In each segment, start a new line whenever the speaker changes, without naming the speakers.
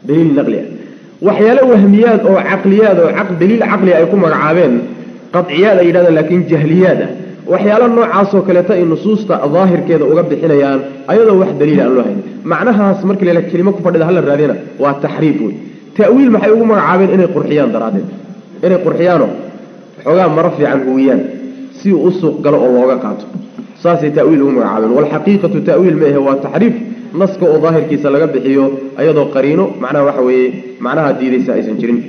daliil naqli ah waxyaalo wahmiyaad oo caqliyaad oo daliil caqli ay ku magacaabeen qadciyaad ay yidhahdaan laakiin jahliyaad ah waxyaalo noocaasoo kaleeta ay nusuusta daahirkeeda uga bixinayaan ayadoo wax daliila aan loo hayn macnahaas markii la kelimo ku fadhida hala raadina waa taxriif wey ta'wiil maxay ugu magacaabeen inay qurxiyaan daraaddeed inay qurxiyaano xoogaa maro fiican huwiyaan si uu u suuq galo oo looga qaato saasay ta'wiil ugu magacaabeen walxaqiiqatu ta'wiil ma ahe waa taxriif naska oo daahirkiisa laga bixiyo ayadoo qariino macnaha waxa weeye macnaha diidaysa aysan jirin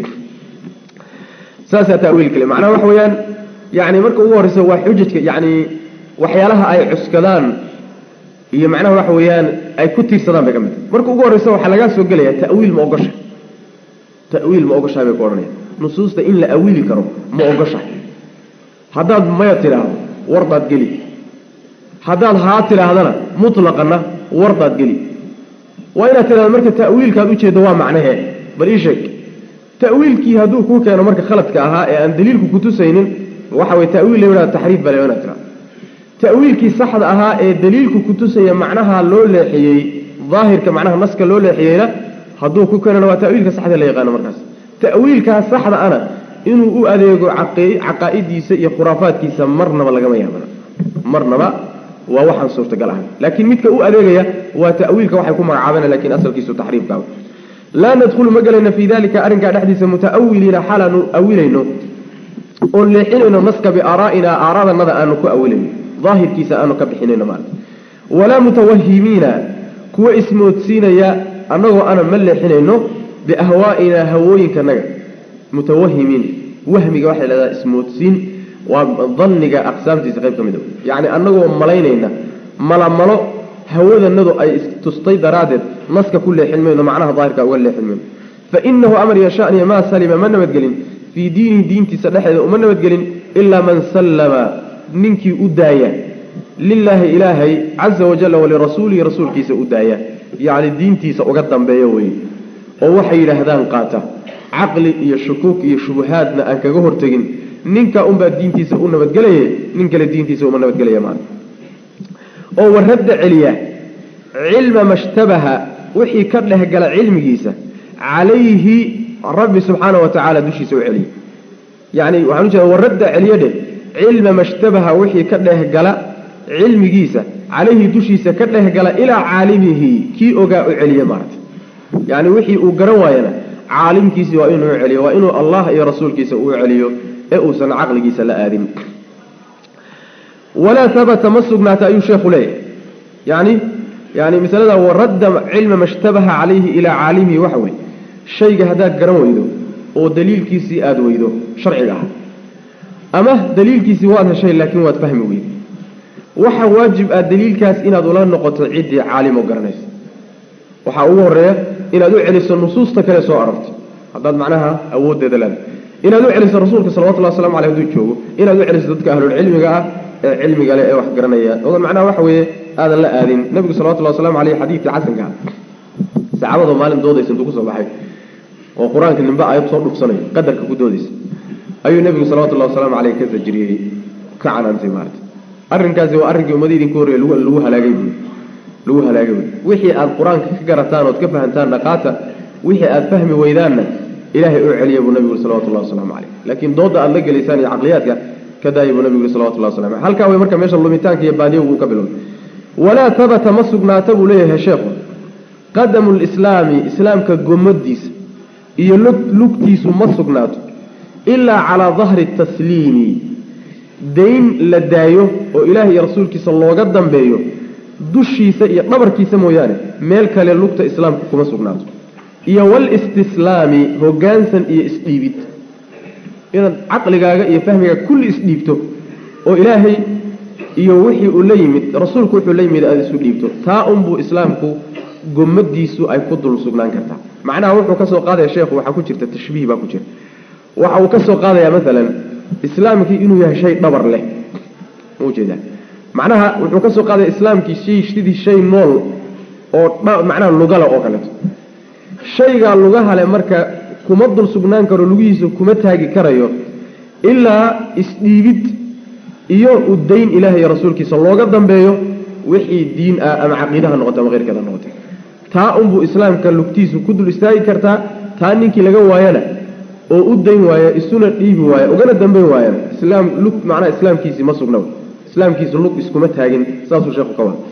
saasaa ta'wiil kale macnaha waxa weeyaan yani marka ugu horreysa waa xujajka yani waxyaalaha ay cuskadaan iyo macnaha waxa weeyaan ay ku tiirsadaan bay ka mid tahay marka ugu horreysa waxaa lagaa soo gelaya ta'wiil ma ogosha ta'wiil ma ogoshahay bay ku odhanaya nusuusta in la awiili karo ma ogoshahay haddaad maya tidhaahdo wardaad geli haddaad haa tidhaahdana mutlaqana wardaad geli waa inaad tidhahdo marka ta'wiilkaad ujeeddo waa macnahee bal ii sheeg ta'wiilkii hadduu kuu keeno marka khaladka ahaa ee aan daliilku kutusaynin waxa way ta'wiil la yidhahda taxriif baa la inaad tidhahdo ta'wiilkii saxda ahaa ee daliilku kutusaya macnaha loo leexiyey daahirka macnaha naska loo leexiyeyna hadduu ku keenana waa ta'wiilka saxda la yaqaano markaas ta'wiilkaa saxda ana inuu u adeego caqaa'idiisa iyo khuraafaadkiisa marnaba lagama yaabana marnaba waa waxaan suurtagal ahay laakiin midka u adeegaya waa ta'wiilka waxay ku magacaabana lakin asalkiisu taxriifka laa nadkhulu ma gelayna fii dalika arrinkaa dhexdiisa muta'awiliina xaalaanu awilayno oon leexinayno naska biaaraa'ina aaraadanada aanu ku awilayno daahirkiisa aanu ka bixinayno maarata walaa mutawahimiina kuwa ismoodsiinaya annagoo ana ma leexinayno biahwaa'ina hawooyinkanaga mutawahimiin wahmiga waxay lahahdaa ismoodsiin waa danniga aqsaamtiisa qayb ka mid yacni annagoo malaynayna malamalo hawadanadu ay istustay daraaddeed naska ku leexin mayno macnaha daahirka uga leexin mayno fa inahu amar yashaniya maa salima ma nabadgelin fii diinihi diintiisa dhexdeeda uma nabadgelin ilaa man sallama ninkii u daaya lilaahi ilaahay caza wajalla walirasuulihi rasuulkiisa u daaya yacni diintiisa uga dambeeyo weye oo waxay yidhaahdaan qaata caqli iyo shukuuk iyo shubuhaadna aan kaga hortegin ninka unbaa diintiisa u nabadgelaye nin kale diintiisa uma nabadgelaya maana oo waradda celiya cilma mashtabaha wixii ka dhehgala cilmigiisa calayhi rabbi subxaana wa tacaala dushiisa u celiya yacni waxaan u jeeda waradda celiya dheh cilma mashtabaha wixii ka dhehgala cilmigiisa calayhi dushiisa ka dhehgala ilaa caalimihi kii ogaa u celiya maarata yacni wixii uu garan waayana caalimkiisi waa inuu u celiyo waa inuu allah iyo rasuulkiisa uu celiyo ee uusan caqligiisa la aadin walaa habata ma sugnaata ayuu sheekhu leeyahay yani yani masalada waradda cilma mashtabaha calayhi ilaa caalimihi waxa weye shayga haddaad garan weydo oo daliilkiisii aada weydo sharciga ah ama daliilkiisii waad heshay laakiin waad fahmi weyday waxa waajib ah daliilkaas inaad ula noqoto ciddii caalimo garanaysa waxaa ugu horeeya inaad u celiso nusuusta kale soo arortay haddaad macnaha awooddeeda leedahay inaad u celiso rasuulka salawatullahi waslamu aleyh haduu joogo inaad u celiso dadka ahlulcilmiga ah ee cilmiga leh ee wax garanaya odan macnaha waxa weeye aadan la aadin nebigu salawatullahi waslamu aleyh xadiidkii xasanka ah saxaabadoo maalin doodaysa intuu kusoo baxay oo qur-aanka nimbe aayad soo dhufsanayo qadarka ku doodaysa ayuu nebigu salawatullahi wasalaamu caleyh ka sajiriyey ka canaantay maarata arrinkaasi waa arrinkii ummadii idinka horreeye lagu lagu halaagay buy lagu halaagay buy wixii aad qur-aanka ka garataan ood ka fahantaan dhaqaata wixii aad fahmi weydaanna ilaahay u celiya buu nabigu salawatullahi wasalaamu caleyh laakiin doodda aad la gelaysaan iyo caqliyaadka ka daaya buu nabigu salawatullahi waslamu aleyh halkaa way marka meesha lumitaanka iyo baaniyagu uu ka bilowday walaa tabata ma sugnaata buu leeyahay sheekhu qadamu lislaami islaamka gomadiisa iyo lugtiisu ma sugnaato ilaa calaa dahri tasliimi dayn la daayo oo ilaahay iyo rasuulkiisa looga dambeeyo dushiisa iyo dhabarkiisa mooyaane meel kale lugta islaamka kuma sugnaato iyo walistislaami hoggaansan iyo isdhiibid inaad caqligaaga iyo fahmigaaga kulli isdhiibto oo ilaahay iyo wixii uu la yimid rasuulku wuxuu la yimid aada isu dhiibto taa unbuu islaamku gomadiisu ay ku dul sugnaan kartaa macnaha wuxuu ka soo qaadaya sheekhu waxaa ku jirta tashbiih baa ku jira waxa uu ka soo qaadayaa maalan islaamkii inuu yahay shay dhabar leh ma ujeedaa macnaha wuxuu ka soo qaadaya islaamkii shay sidii shay nool oo macnaha lugale oo kaleeto shaygaa lugahale marka kuma dul sugnaan karo lugihiisa kuma taagi karayo ilaa isdhiibid iyo udayn ilaah iyo rasuulkiisa looga dambeeyo wixii diin ah ama caqiidaha noqota ama keyrkeeda noqotay taa unbuu islaamka lugtiisu ku dul istaagi kartaa taa ninkii laga waayana oo u dayn waaya isuna dhiibi waaya ugana dambayn waayana islaam lug macnaha islaamkiisii ma sugna islaamkiisu lug iskuma taagin saasuu sheekhu ka wada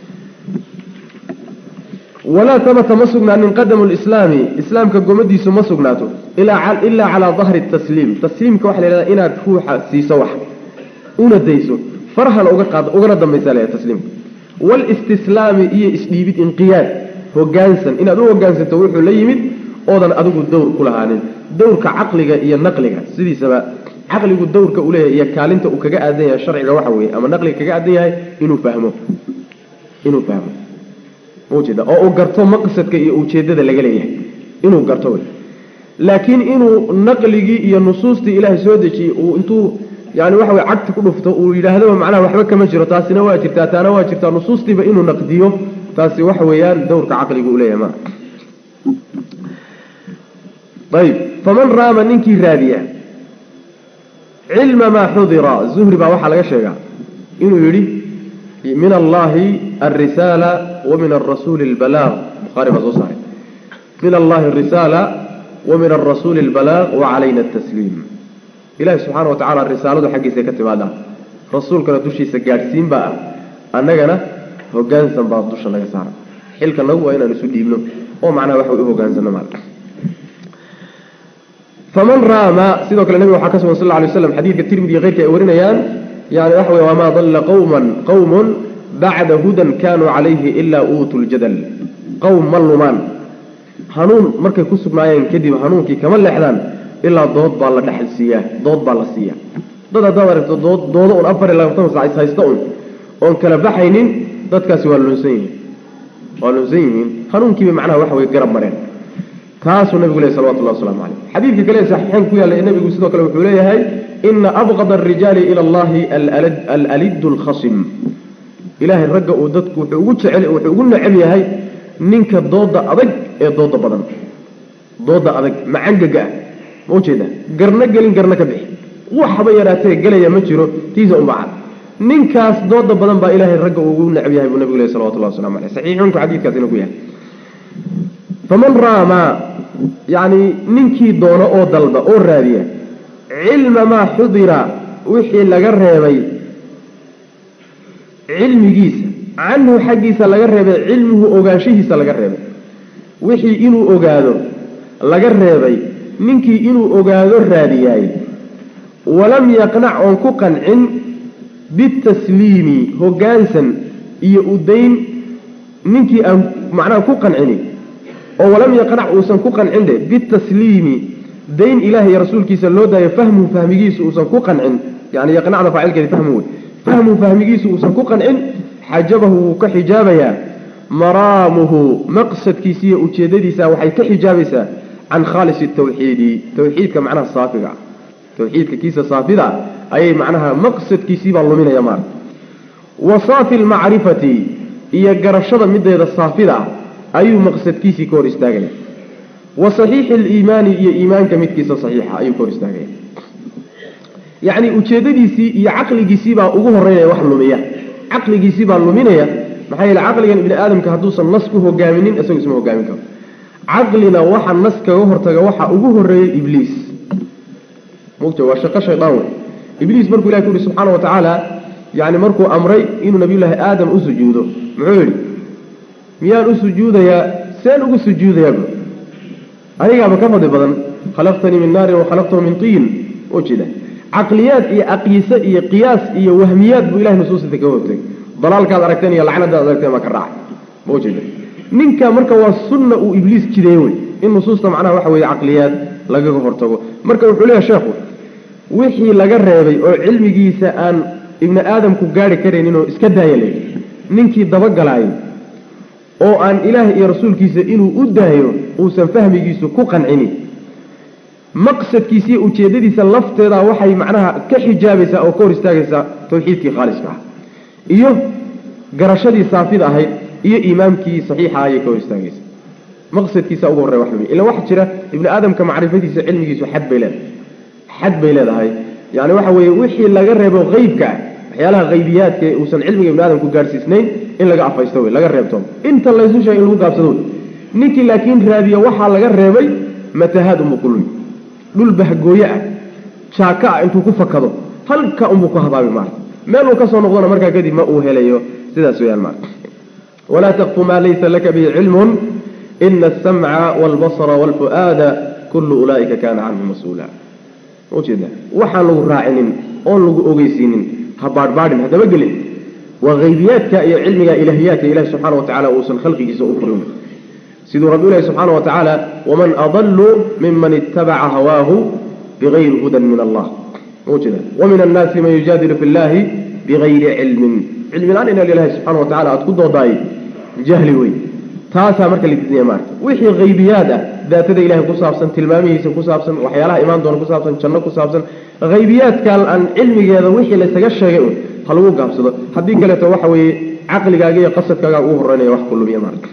walaa tabata ma sugnaanin qadamu lislaami islaamka gomadiisu ma sugnaato ilaa calaa dahri tasliim tasliimka waxa la yhahda inaad ruuxa siiso wax una dayso farhana uga qaado ugana dambaysa la tasliimka walistislaami iyo isdhiibid inqiyaad hogaansan inaad u hogaansanto wuxuu la yimid oodan adigu dowr ku lahaanin dowrka caqliga iyo naqliga sidiisaba caqligu dowrka uu leeyahay iyo kaalinta uu kaga aadan yahay sharciga waxa weeye ama naqliga kaga aadan yahay inuu fahmo inuu fahmo maujeeda oo uu garto maqsadka iyo ujeedada laga leeyahay inuu garto wey laakiin inuu naqligii iyo nusuustii ilaahay soo dejiyey uu intuu yani waxa wey cagti ku dhufto uu yidhaahdaba macnaha waxba kama jiro taasina waa jirtaa taana waa jirtaa nusuustiiba inuu naqdiyo taasi waxa weeyaan dowrka caqliga uu leeyahay ma ayb faman raama ninkii raadiya cilma maa xudira zuhri baa waxaa laga sheegaa inuu yidhi min allahi alrisaala wa min arasuuli albalaaq buhaari baa soo saaray min allahi arisaala wa min arasuuli albalaaq wa calayna atasliim ilahi subxaana wa tacala risaaladu xaggiisa ka timaadaa rasuulkana dushiisa gaadhsiin baa ah annagana hogaansan baa dusha laga saara xilka nagu waa inaan isu dhiibno oo macnaha waxa u hogaansano maal faman raama sidoo kale nabiga waxaa ka sugan sal lla alay slam xadiidka tirmidi iyo keyrka ay warinayaan yani waxa wey wamaa dalla qawman qawmun bacda hudan kaanuu calayhi ilaa uutuu ljadal qowm ma lumaan hanuun markay ku sugnaayeen kadib hanuunkii kama leexdaan ilaa dood baa la dhexal siiyaa dood baa la siiya dad haddaad aragto dood doodo un afar iyo labaatan sac ishaysta un oon kala baxaynin dadkaasi waa lunsan yihiin waa lunsan yihiin hanuunkiibay macnaha waxa wey garab mareen taasuu nabigu ley salawatullahi waslamu caleyh xadiidka kale ee saxiixeyn ku yaalla ee nabigu sidoo kale wuxuu leeyahay ina abqada arijaali ila allahi alalidu alkhasim ilaahay ragga uu dadku wuxuu ugu jecel wuxuu ugu necab yahay ninka dooda adag ee dooda badan dooda adag macangaga ah ma ujeeda garna gelin garna ka bixi waxba yaraatee gelaya ma jiro tiisa unbacad ninkaas dooda badan baa ilaahay ragga uu ugu necab yahay buu nabigu leh salawatullahi waslamu aleyh saxiixunku xadiidkaasina ku yahay faman raama yacni ninkii doono oo dalba oo raadiya cilma maa xudira wixii laga reebay cilmigiisa canhu xaggiisa laga reebay cilmuhu ogaanshihiisa laga reebay wixii inuu ogaado laga reebay ninkii inuu ogaado raadiyaay walam yaqnac oon ku qancin bitasliimi hoggaansan iyo udayn ninkii aan macnaha ku qancini oo walam yaqnac uusan ku qancin dhe bitasliimi dayn ilaah iyo rasuulkiisa loo daayo fahmuhu fahmigiisu uusan ku qancin yani yaqnacda faacilkeedi fahmu wey fahmuhu fahmigiisu uusan ku qancin xajabahu wuu ka xijaabayaa maraamuhu maqsadkiisa iyo ujeedadiisa waxay ka xijaabaysaa can khaalis tawxiidi tawxiidka macnaha saafiga tawxiidka kiisa saafida ayay macnaha maqsadkiisiibaa luminaya maarta wa saafi lmacrifati iyo garashada mideeda saafida ah ayuu maqsadkiisii ka hor istaagaya wa saxiixi aliimaani iyo iimaanka midkiisa saxiixa ayuu ka hor istaagaya yacni ujeedadiisii iyo caqligiisiibaa ugu horeynaya wax lumiya caqligiisiibaa luminaya maxaa yeele caqligan ibni aadamka hadduusan nas ku hogaaminin isagu isma hogaamin karo caqlina waxa nas kaga hortaga waxa ugu horeeyay ibliis mugta waa shaqo shaydaan wey ibliis markuu ilahi ku yihi subxaana wa tacaala yani markuu amray inuu nabiyullaahi aadam u sujuudo muxuu yidhi miyaan u sujuudayaa seen ugu sujuudayaa bu anigaaba ka fadli badan khalaqtanii min naarin wa khalaqtahu min tiin ujeeda caqliyaad iyo aqyise iyo qiyaas iyo wahmiyaad buu ilahay nusuusita kaga hortagay dalaalkaad aragteen iyo lacnadaad aragteen baa ka raacay ma ujeeda ninka marka waa sunna uu ibliis jideeye wey in nusuusta macnaha waxa weeye caqliyaad lagaga hortago marka wuxuu leeyahay sheekhu wixii laga reebay oo cilmigiisa aan ibni aadamku gaari karaynin oo iska daaya leh ninkii dabagalaayay oo aan ilaah iyo rasuulkiisa inuu u daayo uusan fahmigiisu ku qancinin maqsadkiisa iyo ujeedadiisa lafteeda waxay macnaha ka xijaabaysaa oo ka hor istaagaysaa tawxiidkii khaaliska ah iyo garashadii saafida ahayd iyo iimaamkii saxiixa ayay ka hor istaagaysaa maqsadkiisa ugu horreya wax ila waxa jira ibni aadamka macrifadiisa cilmigiisu xad bay leedahay xad bay leedahay yani waxa weeye wixii laga reebo qeybka ah waxyaalaha haybiyaadka ee uusan cilmiga ibni aadamku gaadhsiisnayn in laga afaysto wey laga reebto inta laysu sheegay in lagu gaabsado wey ninkii laakiin raadiya waxaa laga reebay matahaad unbuu ku lumi dhul bahgooye ah jaaka ah intuu ku fakado halka unbuu ku habaabi maarta meel uu ka soo noqdona markaa kadib ma uu helayo sidaas weyaan maarta walaa taqfu maa laysa laka bihi cilmun ina asamca waalbasara waalfu'aada kullu ulaa'ika kaana canhu mas-uula ujeeda waxaan lagu raacinin oon lagu ogeysiinin ha baadhbaadhin haddaba gelin waa haybiyaadka iyo cilmiga ilaahiyaadka ilahi subxaana wa tacala uusan khalqigiisa u furin siduu rabbi ilahi subxaana wa tacaala waman adalu miman itabaca hawaahu bigayri hudan min allah ujeeda wamin annaasi man yujaadilu fi llahi bigayri cilmin cilmi la-aan inaad ilahi subxana wa tacala aada ku doodaay jahli wey taasaa marka la diidaya maarta wixii haybiyaad ah daatada ilahay ku saabsan tilmaamihiisa ku saabsan waxyaalaha imaan doona ku saabsan janno ku saabsan haybiyaadkan aan cilmigeeda wixii laysaga sheegay un ha lagu gaabsado haddii kaleeto waxa weeye caqligaaga iyo qasadkaaga ugu horeynaya wax kulumiya maarta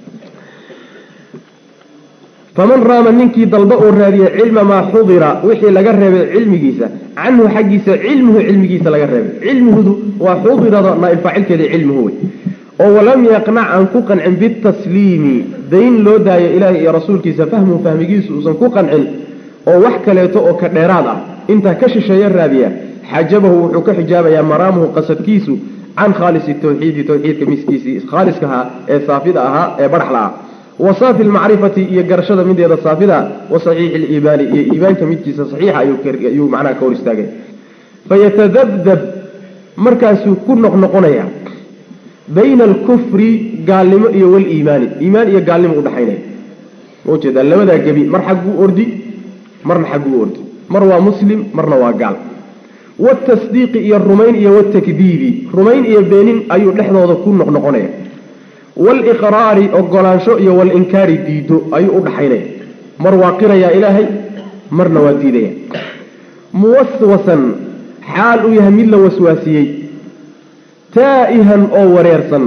faman raama ninkii dalba uu raadiyey cilma maa xudira wixii laga reebay cilmigiisa canhu xaggiisa cilmuhu cilmigiisa laga reebay cilmihudu waa xudirada naailfaacilkeeda cilmuhu wey oo walam yaqnac aan ku qancin bitasliimi dayn loo daayo ilaahay iyo rasuulkiisa fahmuhu fahmigiisu uusan ku qancin oo wax kaleeto oo ka dheeraad ah intaa ka shisheeya raadiya xajabahu wuxuu ka xijaabayaa maraamuhu qasadkiisu can khaalisi tawxiidi tawxiidka miskiisii khaaliska ahaa ee saafida ahaa ee badhaxla ah wa saafi lmacrifati iyo garashada mideeda saafida wa saxiixi liimaani iyo iimaanka midkiisa saxiixa ayuu macnaha ka hor istaagay fayatadabdab markaasuu ku noqnoqonaya bayna alkufri gaalnimo iyo waliimaani iimaan iyo gaalnimo udhaxaynaya maujeedaa labadaa gebi mar xagguu ordi marna xagguu ordi mar waa muslim marna waa gaal watasdiiqi iyo rumayn iyo watakdiibi rumayn iyo beenin ayuu dhexdooda ku noqnoqonaya waaliqraari ogolaansho iyo walinkaari diido ayuu udhaxaynaya mar waa qirayaa ilaahay marna waa diidaya muwaswasan xaal uu yahay mid la waswaasiyey taa'ihan oo wareersan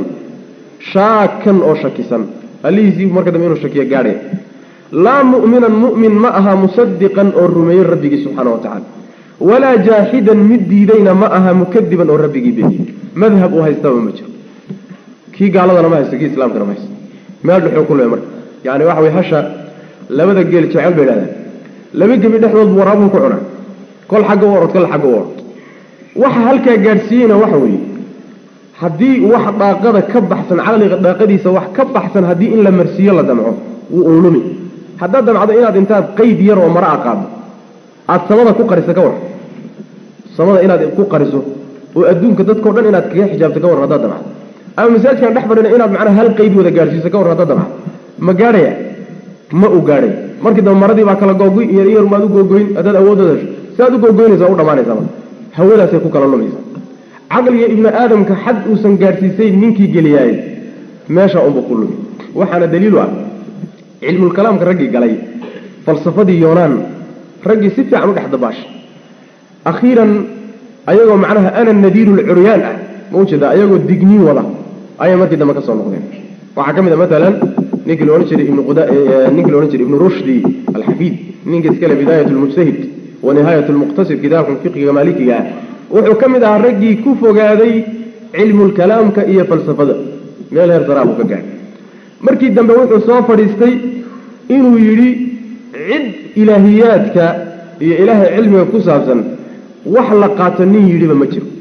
shaakan oo shakisan allihiisii marka dambe inuu shakiyo gaadhaya laa mu'minan mu'min ma aha musadiqan oo rumeeyey rabbigii subxaana wa tacala walaa jaaxidan mid diidayna ma aha mukadiban oo rabbigii beeniyey madhab uu haystaba ma jiro kii gaaladana ma haysto kii islaamkana ma haysto meel dhuxuu ku leey marka yani waxa way hasha labada geel jecel bay idhahdaan laba gebi dhexdood waraabuhu ku cunaa kol xagga u orod kol xagga u orod waxa halkaa gaadhsiiyeyna waxa weeye haddii wax dhaaqada ka baxsan caqliga dhaaqadiisa wax ka baxsan haddii in la marsiiyo la damco wuu uulumi haddaad damcdo inaad intaad qayd yar oo mara a qaado aada samada ku qariso ka war samada inaad ku qariso oo adduunka dadkao dhan inaad kaga xijaabto ka war haddaad damcdo ama masaajkaan dhex fadhina inaad macnaha hal qayd wada gaadhsiiso ka war haddaad damcdo ma gaadhaya ma u gaadhay markii dambe maradii baa kala googoy iyo yar maad u googoyn haddaad awoodooda hesho si aad u googoynaysa u dhamaanaysa marka hawadaasay ku kala lumaysa caqliga ibni aadamka xad uusan gaadhsiisayn ninkii geliyaay meesha unba ku lumi waxaana daliilu ah cilmulkalaamka raggii galay falsafadii yoonaan raggii si fiican u dhex dabaashay akhiiran ayagoo macnaha ana nadiiru lcuryaan ah ma ujeeda ayagoo digniin wada ayay markii dambe ka soo noqdeen waxaa ka mid a maalan ninkii la odhan jiray ibnu ninkii la odhan jiray ibnu rushdi alxafiid ninka iskale bidaayat lmujtahid wa nihaayat lmuqtasid kitaabkan fiqiga maalikiga ah wuxuu ka mid ahaa raggii ku fogaaday cilmulkalaamka iyo falsafada meel heer saraa buu ka gaadhay markii dambe wuxuu soo fadhiistay inuu yidhi cid ilaahiyaadka iyo ilaahay cilmiga ku saabsan wax la qaato nin yidhiba ma jiro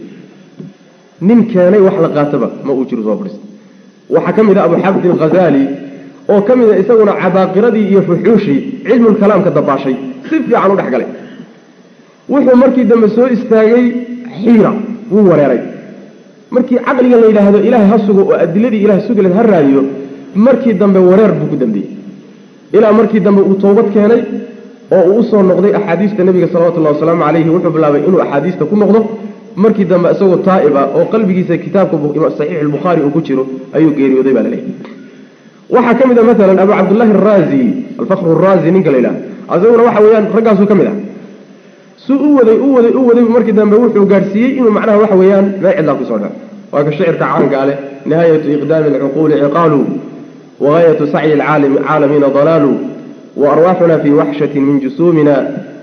nin keenay wax la qaatoba ma uu jiro soo fadhiistay waxaa ka mid ah abu xafid alghazaali oo ka mid a isaguna cabaaqiradii iyo fuxuushii cilmulkalaamka dabaashay si fiican u dhex galay wuxuu markii dambe soo istaagay xiira wuu wareeray markii caqliga la yidhaahdo ilaahay ha sugo oo adiladii ilahay sugileed ha raadiyo markii dambe wareer buu ku dambeeyey ilaa markii dambe uu toobad keenay oo uu usoo noqday axaadiista nebiga salawatullahi wasalaamu calayhi wuxuu bilaabay inuu axaadiista ku noqdo markii dambe isagoo taa'ib ah oo qalbigiisa kitaabka saxiix albukhaari uu ku jiro ayuu geeriyooday baa laleeyahy waxaa ka mid a maalan abu cabdullaahi araazi alfakru araazi ninka la yidhahdo isaguna waxa weeyaan raggaasuu ka mid ah suu u waday u waday u waday markii dambe wuxuu gaadhsiiyey inuu macnaha waxa weeyaan meel cidlaa kusoo dhaco waa ka shicirka caanka leh nihaayatu iqdaami alcuquuli ciqaalu wagaayatu sacyi alcaalamiina dalaalu waarwaaxuna fii waxshatin min jusuumina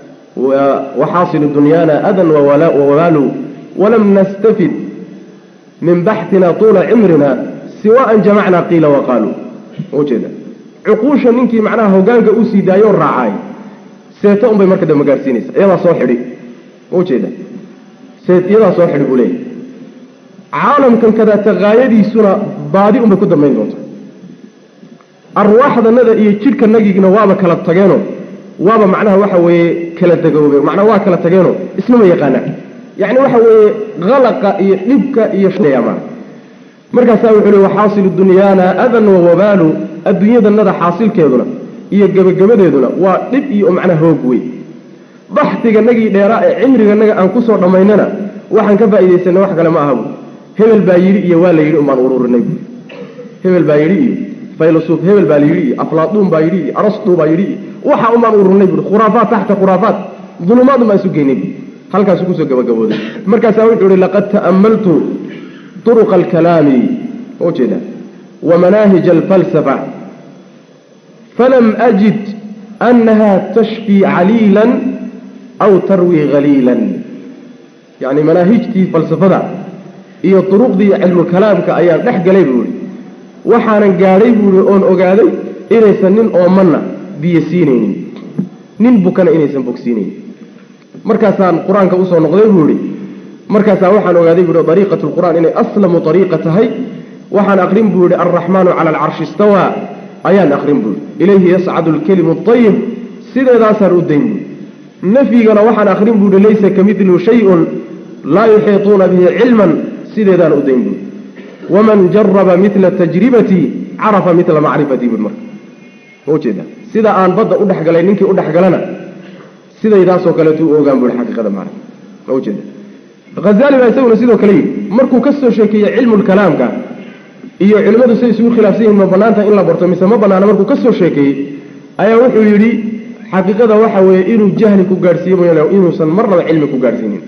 waxaasilu dunyaana adan wawabaalu walam nastafid min baxtina tuula cimrina siwaaan jamacnaa qiila waqaaluu ujeeda cuquusha ninkii macnaha hogaanka u sii daayoo raacaay seeto unbay marka dambe gaadhsiinaysa iyadaa soo xidhi ujeeda seet iyadaa soo xidhi buu leeyahy caalamkan kadaata haayadiisuna baadi unbay ku dambayn doonta arwaaxdanada iyo jidhkanagigna waaba kala tageenoo waaba macnaha waxa weeye kala dagoobe macnaa waa kala tageenoo isnama yaqaanaan yacni waxa weeye khalaqa iyo dhibka iyo ma markaasaa wuxuu li waxaasilu dunyaana adan wa wabaalu adduunyadanada xaasilkeeduna iyo gebagabadeeduna waa dhib iyo macnaha hoog wey baxdiganagii dheeraa ee cimriganaga aan kusoo dhammaynana waxaan ka faa'iidaysanay wax kale ma aha bu hebel baa yidhi iyo waa la yidhi umbaan ururinay bu hebel baa yidhi iyo faylasuf hebel baa la yidhi iyo aflaaduun baa yidhi iyo arastu baa yidhi iyo waxa umbaan ururinay bui khuraafaat taxta khuraafaat dulumaad umbaan isu geynay bu halkaasu kusoo gabagabooday markaasaa wuxuu ihi laqad ta'ammaltu طرق الكلام وجد ومناهج الفلسفة فلم أجد أنها تشفي عليلا أو تروي غليلا يعني مناهجتي فلسفة هي طرق دي علم الكلام كأيام نحق لي بوري وحانا قاري بوري أون أقادي إنيسا نين أومنا بيسينين نين بكنا إنيسا بوكسينين مركزان قرآن كأوسو نقضي بوري markaasaa waxaan ogaaday buu hi ariiqat lqur'aan inay aslamu ariiqa tahay waxaan aqrin buu yihi alraxmaanu cala alcarshi istawaa ayaan aqrin buu yihi ilayhi yascadu lkelimu ayib sideedaasaan u dayn bui nafyigana waxaan aqrin buu yihi laysa kamidlu shayun laa yuxiituuna bihi cilman sideedaan u dayn bui waman jaraba mila tajribatii carafa mila macrifatii bui marka ujeeda sida aan badda u dhexgalay ninkii u dhexgalana sidaydaasoo kaleetu u ogaan bui xaqiiqada maara ujeeda hazali baa isaguna sidoo kale yidhi markuu ka soo sheekeeyey cilmulkalaamka iyo culimmadu say isugu khilaafsan yihin ma banaanta in la barto mise ma banaana markuu ka soo sheekeeyey ayaa wuxuu yidhi xaqiiqada waxa weeye inuu jahli ku gaadhsiiye mooyaane inuusan marnaba cilmi ku gaadhsiinin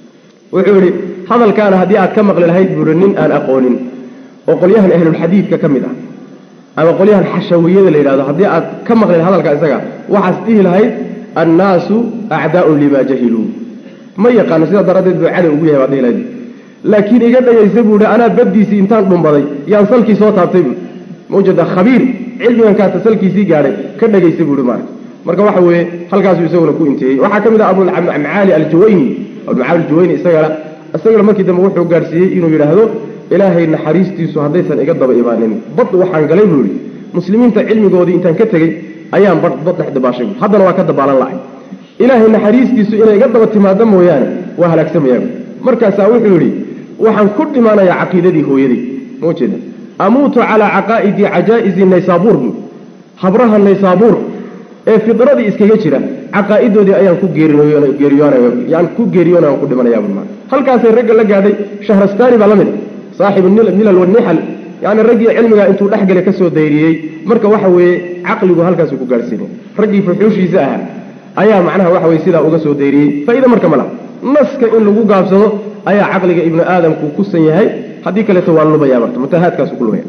wuxuu yidhi hadalkaana haddii aad ka maqli lahayd buuri nin aan aqoonin oo qolyahan ahlulxadiidka ka mid ah ama qolyahan xashawiyada la yidhahdo haddii aad ka maqli lahayd hadalka isaga waxaas dhihi lahayd annaasu acdaaun limaa jahiluu ma yaqaano sidaa daraaddeed buu cadow ugu yahay baad dhihi lahayd laakiin iga dhagaysa buu hi anaa baddiisii intaan dhumbaday yaan salkii soo taabtay buu mawjada khabiir cilmigan kaata salkiisii gaadhay ka dhagaysa buu hi maarka marka waxa weeye halkaasuu isaguna ku inteeyey waxaa ka mid ah abulmacaali aljuwayni abulmacaali aljuwayni isagana isagana markii dambe wuxuu gaadhsiiyey inuu yidhaahdo ilaahay naxariistiisu haddaysan iga daba imaanin bad waxaan galay buu yihi muslimiinta cilmigoodii intaan ka tegey ayaan bad bad dhex dabaashay haddana waa ka dabaalan lahay ilaahay naxariistiisu inay iga daba timaado mooyaane waa halaagsamayaan markaasaa wuxuu yidhi waxaan ku dhimaanayaa caqiidadii hooyaday ma jeeda amuutu calaa caqaa'idi cajaa'izi naysaabuur bu habraha naysaabuur ee fidradii iskaga jira caqaa'idoodii ayaan ku geeriyoonayaan ku geeriyoonay aan ku dhimanayaa bu halkaasay ragga la gaadhay shahrastaani baa la mid saaxibu milal wanixal yani raggii cilmigaa intuu dhexgale ka soo dayriyey marka waxa weeye caqligu halkaasuu ku gaadhsiinay raggii fuxuushiisa ahaa ayaa macnaha waxa weye sidaa uga soo dayriyey faa'iida marka ma laha naska in lagu gaabsado ayaa caqliga ibnu aadamku kusan yahay haddii kaleeto waa lubaya marka mutahaadkaasu ku lubaya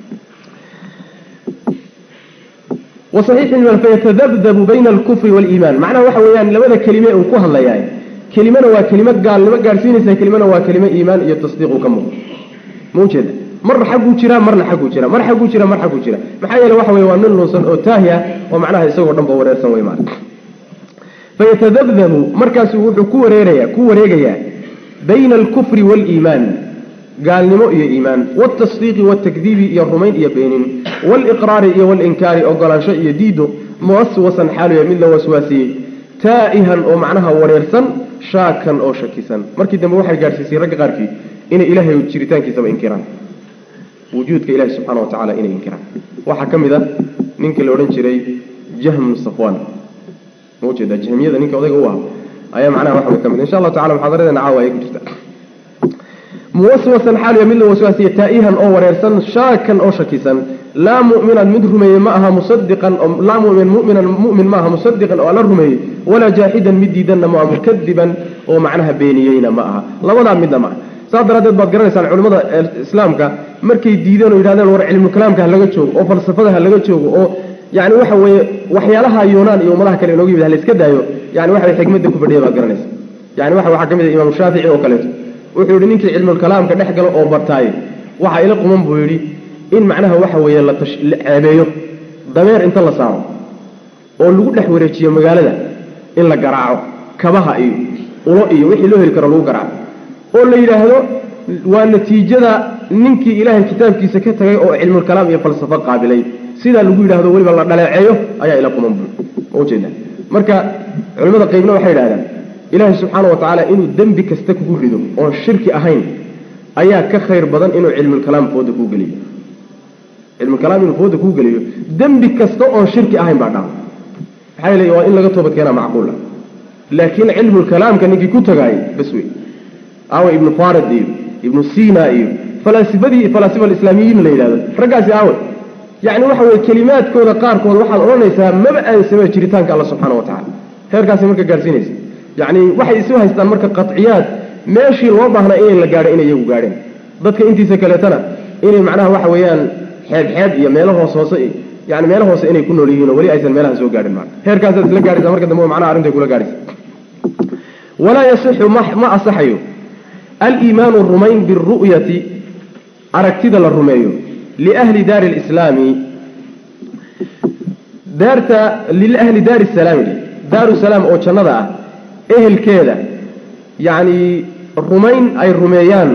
wasaxiix fayatadabdabu bayna alkufri waaliimaan macnaha waxa weeyaan labada kelime uu ku hadlayaay kelimana waa kelimo gaalnimo gaadhsiinaysa kelimana waa kelimo iimaan iyo tasdiiq uu ka muuqdo ma ujeeda marna xagguu jiraa marna xagguu jira mar xagguu jira mar xagguu jira maxaa yeele waxa weye waa nin luusan oo taahi ah oo macnaha isagoo dhan ba wareersan wey maarka fayatadabdabu markaasuu wuxuu ku wareeraya ku wareegayaa bayna alkufri waaliimaan gaalnimo iyo iimaan waaltasdiiqi waaltakdiibi iyo rumayn iyo beenin waaliqraari iyo waalinkaari ogolaansho iyo diido muwaswasan xaaluya mid la waswaasiyey taa'ihan oo macnaha wareersan shaakan oo shakisan markii dambe waxay gaadhsiisay ragga qaarkii inay ilaahay jiritaankiisaba inkiraan wujuudka ilahi subxana wa tacala inay inkiraan waxaa ka mid a ninkii la odhan jiray jahm safwan ma ujeeda jahmiyada ninka odayga u ah ayaa macnaha waxa way ka mid insha allahu tacala muxaadaradeena caawa ayay ku jirta muwaswasan xaaliya mid la waswaasiya taa'ihan oo wareersan shaakan oo shakisan laa mu'minan mid rumeeyey ma aha musadiqan laa mumin muminan mu'min ma aha musadiqan oo alla rumeeyey walaa jaaxidan mid diidanna ma aha mukadiban oo macnaha beeniyeyna ma aha labadaa midna ma aha saas daraaddeed baad garanaysaan culimmada islaamka markay diideen oo yidhahdeen war cilmukalaamka ha laga joogo oo falsafada ha laga joogo oo yani waxa weeye waxyaalaha yuunaan iyo ummadaha kale inooga yimid ha la iska daayo yani waxa xikmadda ku fadhiya baad garanaysa yani waxa waxaa ka mid ah imaamu shaafici oo kaleeto wuxuu yidhi ninkii cilmulkalaamka dhex galo oo bartaaye waxa ila quman buu yidhi in macnaha waxa weeye la ceebeeyo dameer inta la saaro oo lagu dhex wareejiyo magaalada in la garaaco kabaha iyo ulo iyo wixii loo heli karo lagu garaaco oo la yidhaahdo waa natiijada ninkii ilaahay kitaabkiisa ka tagay oo cilmulkalaam iyo falsafo qaabilay sidaa lagu yidhahdo weliba la dhaleeceeyo ayaa ila quman ujeeda marka culimmada qaybna waxay yidhahdaan ilaahay subxaana wa tacaala inuu dembi kasta kugu rido oon shirki ahayn ayaa ka khayr badan inuu cilmulkalaam fooda kuu geliyo cilmulkalaam inuu fooda kuu geliyo dembi kasta oon shirki ahayn baa dhaca maxaa yeele waa in laga toobad keenaa macquula laakiin cilmulkalaamka ninkii ku tagaayay bas wey aawa ibnu farid iyo ibnu sina iyo falaasifadii falaasifa alislaamiyiin la yidhahdo raggaasi aawe yacni waxa weye kelimaadkooda qaarkood waxaad odhanaysaa maba aansaba jiritaanka alla subxaana wa tacala heerkaasi marka gaadhsiinaysa yacni waxay isu haystaan marka qaciyaad meeshii loo baahnaa inay la gaadho inay iyagu gaadheen dadka intiisa kaleetana inay macnaha waxa weeyaan xeeb xeeb iyo meelo hoos hoose iyo yani meelo hoose inay ku nool yihiin oo weli aysan meelaha soo gaadhin marka heerkaasaad isla gaadhaysa marka dambe macnaha arrintay kula gaadhaysa walaa yasixu ma ma asaxayo aliimaanu rumayn biru'yati aragtida la rumeeyo liahli daari lislaami daarta liahli daari salaami daaru salaam oo jannada ah ehelkeeda yacni rumayn ay rumeeyaan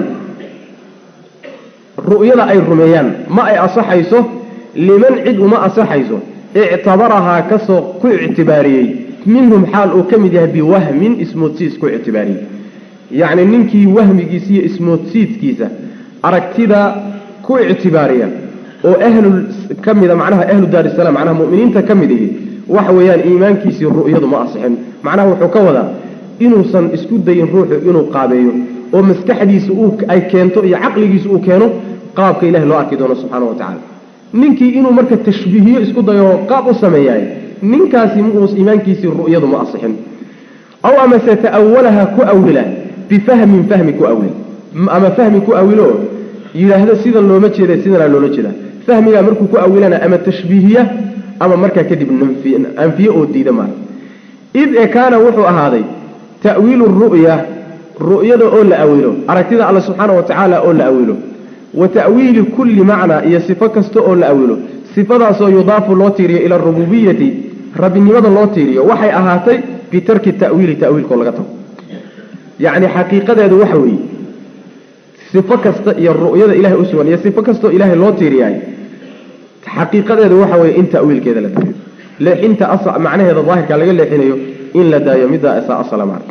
ru'yada ay rumeeyaan ma ay asaxayso liman cid uma asaxayso ictabarahaa kasoo ku ictibaariyey minhum xaal uu ka mid yahay biwahmin ismoodsiis ku ictibaariyey yacni ninkii wahmigiisa iyo ismoodsiidkiisa aragtida ku ictibaariya oo ahlu ka mida macnaha ahlu daar isalaam macnaha mu'miniinta ka mid ihi waxa weeyaan iimaankiisii ru'yadu ma asixin macnaha wuxuu ka wadaa inuusan isku dayin ruuxu inuu qaabeeyo oo maskaxdiisa uu ay keento iyo caqligiisa uu keeno qaabka ilahi loo arki doono subxaana wa tacala ninkii inuu marka tashbiihiyo isku dayo qaab u sameeyaay ninkaasi muus iimaankiisii ru'yadu ma asixin aw amase ta'awalaha ku awila bifahmin fahmi ku awil ama fahmi ku awilo yidhaahdo sidan looma jeeda sidanaa loola jeeda fahmigaa markuu ku awilana ama tashbiihiya ama markaa kadib anfiye oo diida maa id e kaana wuxuu ahaaday ta'wiilu ru'ya ru'yada oo la awilo aragtida alla subxaana wa tacaala oo la awilo wa ta'wiili kulli macnaa iyo sifo kasta oo la awilo sifadaasoo yudaafu loo tiiriyo ila arububiyati rabbinimada loo tiiriyo waxay ahaatay bitarki ta'wiili ta'wiilkoo laga tago yacni xaqiiqadeedu waxa weeye sifo kasta iyo ru'yada ilahay u sugan iyo sifo kastoo ilaahay loo tiiriyaay xaqiiqadeedu waxa weeye in ta'wiilkeeda la daayo leexinta macnaheeda daahirka laga leexinayo in la daayo middaa isaa asala maa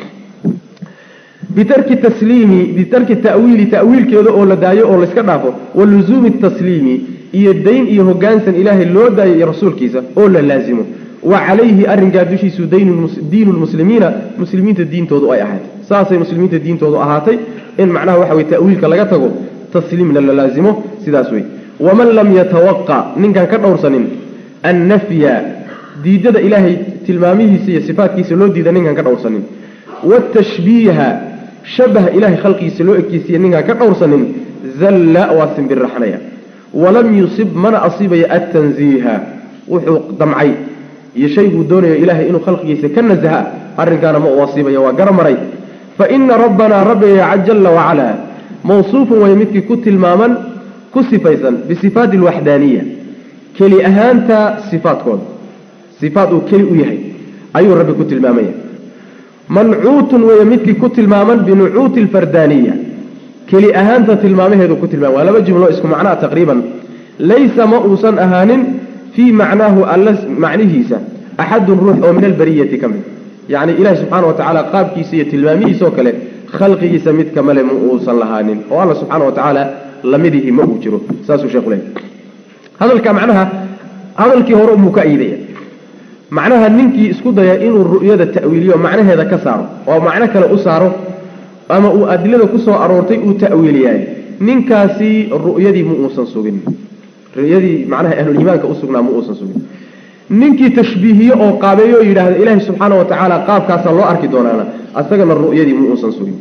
bitarki tasliimi bitarki ta'wiili ta'wiilkeeda oo la daayo oo layska dhaafo wa luzuumi tasliimi iyo dayn iyo hoggaansan ilaahay loo daayo iyo rasuulkiisa oo la laasimo wa calayhi arrinkaa dushiisu diinu lmuslimiina muslimiinta diintoodu ay ahaatay saasay muslimiinta diintoodu ahaatay in macnaha waxa weye ta'wiilka laga tago tasliimna la laasimo sidaas wey waman lam yatawaqa ninkaan ka dhowrsanin annafya diidada ilaahay tilmaamihiisa iyo sifaatkiisa loo diida ninkaan ka dhowrsanin watashbiiha shabaha ilahay khalqigiisa loo ekeysiiya ninkaan ka dhowrsanin zalla waa simbirraxnaya walam yusib mana asiibaya attanziiha wuxuu damcay iyo shayguu doonayo ilaahay inuu khalqigiisa ka nasaha arrinkaana ma u asiibaya waa garamaray fa ina rabbanaa rabbiga jalla wacalaa mawsuufun way midkii ku tilmaaman ku sifaysan bisifaati alwaxdaaniya keli ahaanta sifaadkooda sifaad uu keli u yahay ayuu rabbi ku tilmaamaya mancuutun weeye midkii ku tilmaaman binucuuti alfardaaniya keli ahaanta tilmaamaheedu ku tilmaama waa laba jumlo isku macnaa taqriiban laysa ma uusan ahaanin fii macnaahu alla macnihiisa axadun ruux oo min albariyati ka mid yacni ilahi subxaana wa tacaala qaabkiisa iyo tilmaamihiisa oo kale khalqigiisa mid kamale ma uusan lahaanin oo alla subxaana wa tacaala lamidihi ma uu jiro saasuu sheekhu leeyahy hadalka macnaha hadalkii hore umuu ka iidaya macnaha ninkii isku daya inuu ru'yada ta'wiiliyo macnaheeda ka saaro oo macno kale u saaro ama uu adilada ku soo aroortay uu ta'wiiliyaay ninkaasi ru'yadii ma uusan sugin ru'yadii macnaha ahluliimaanka u sugnaa ma uusan sugin ninkii tashbiihiye oo qaabeeyo oo yidhaahda ilaahay subxaana wa tacaala qaabkaasaa loo arki doonaana asagana ru'yadii ma uusan sugin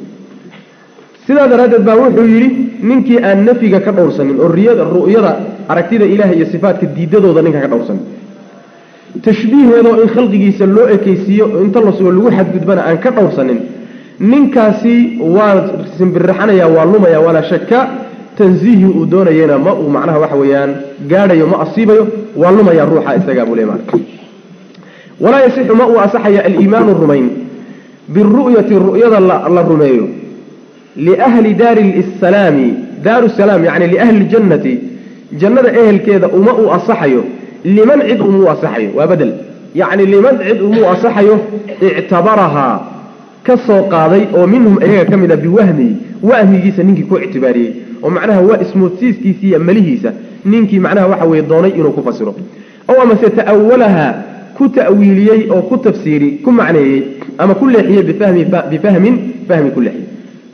sidaa daraaddeed baa wuxuu yidhi ninkii aan nafyiga ka dhowrsanin oo riyada ru'yada aragtida ilaah iyo sifaatka diidadooda ninka ka dhowrsanin tashbiiheedoo in khalqigiisa loo ekeysiiyo inta la sugo lagu xadgudbana aan ka dhowrsanin ninkaasi waa simbirraxanaya waa lumaya walaa shaka tansiihii uu doonayena ma uu macnaha waxa weeyaan gaadhayo ma asiibayo waa lumaya ruuxa isagaa buu le marka walaa yasixu ma uu asaxaya aliimaanu rumayn biru'yati ru'yada la rumeeyo liahli daari salaami daaru salaam yani liahli ljannati jannada ehelkeeda uma uu asaxayo liman cid umuu asaxayo waa bedel yacni liman cid umuu asaxayo ictabarahaa ka soo qaaday oo minhum iyaga ka mid a biwahmihi wahmigiisa ninkii ku ictibaariyey oo macnaha waa ismoodsiiskiisa iyo malihiisa ninkii macnaha waxa weye doonay inuu ku fasiro ow amase ta'awalaha ku ta'wiiliyey oo ku tafsiiri ku macneeyey ama ku leexiyey bifahmi bifahmin fahmi ku leexiyey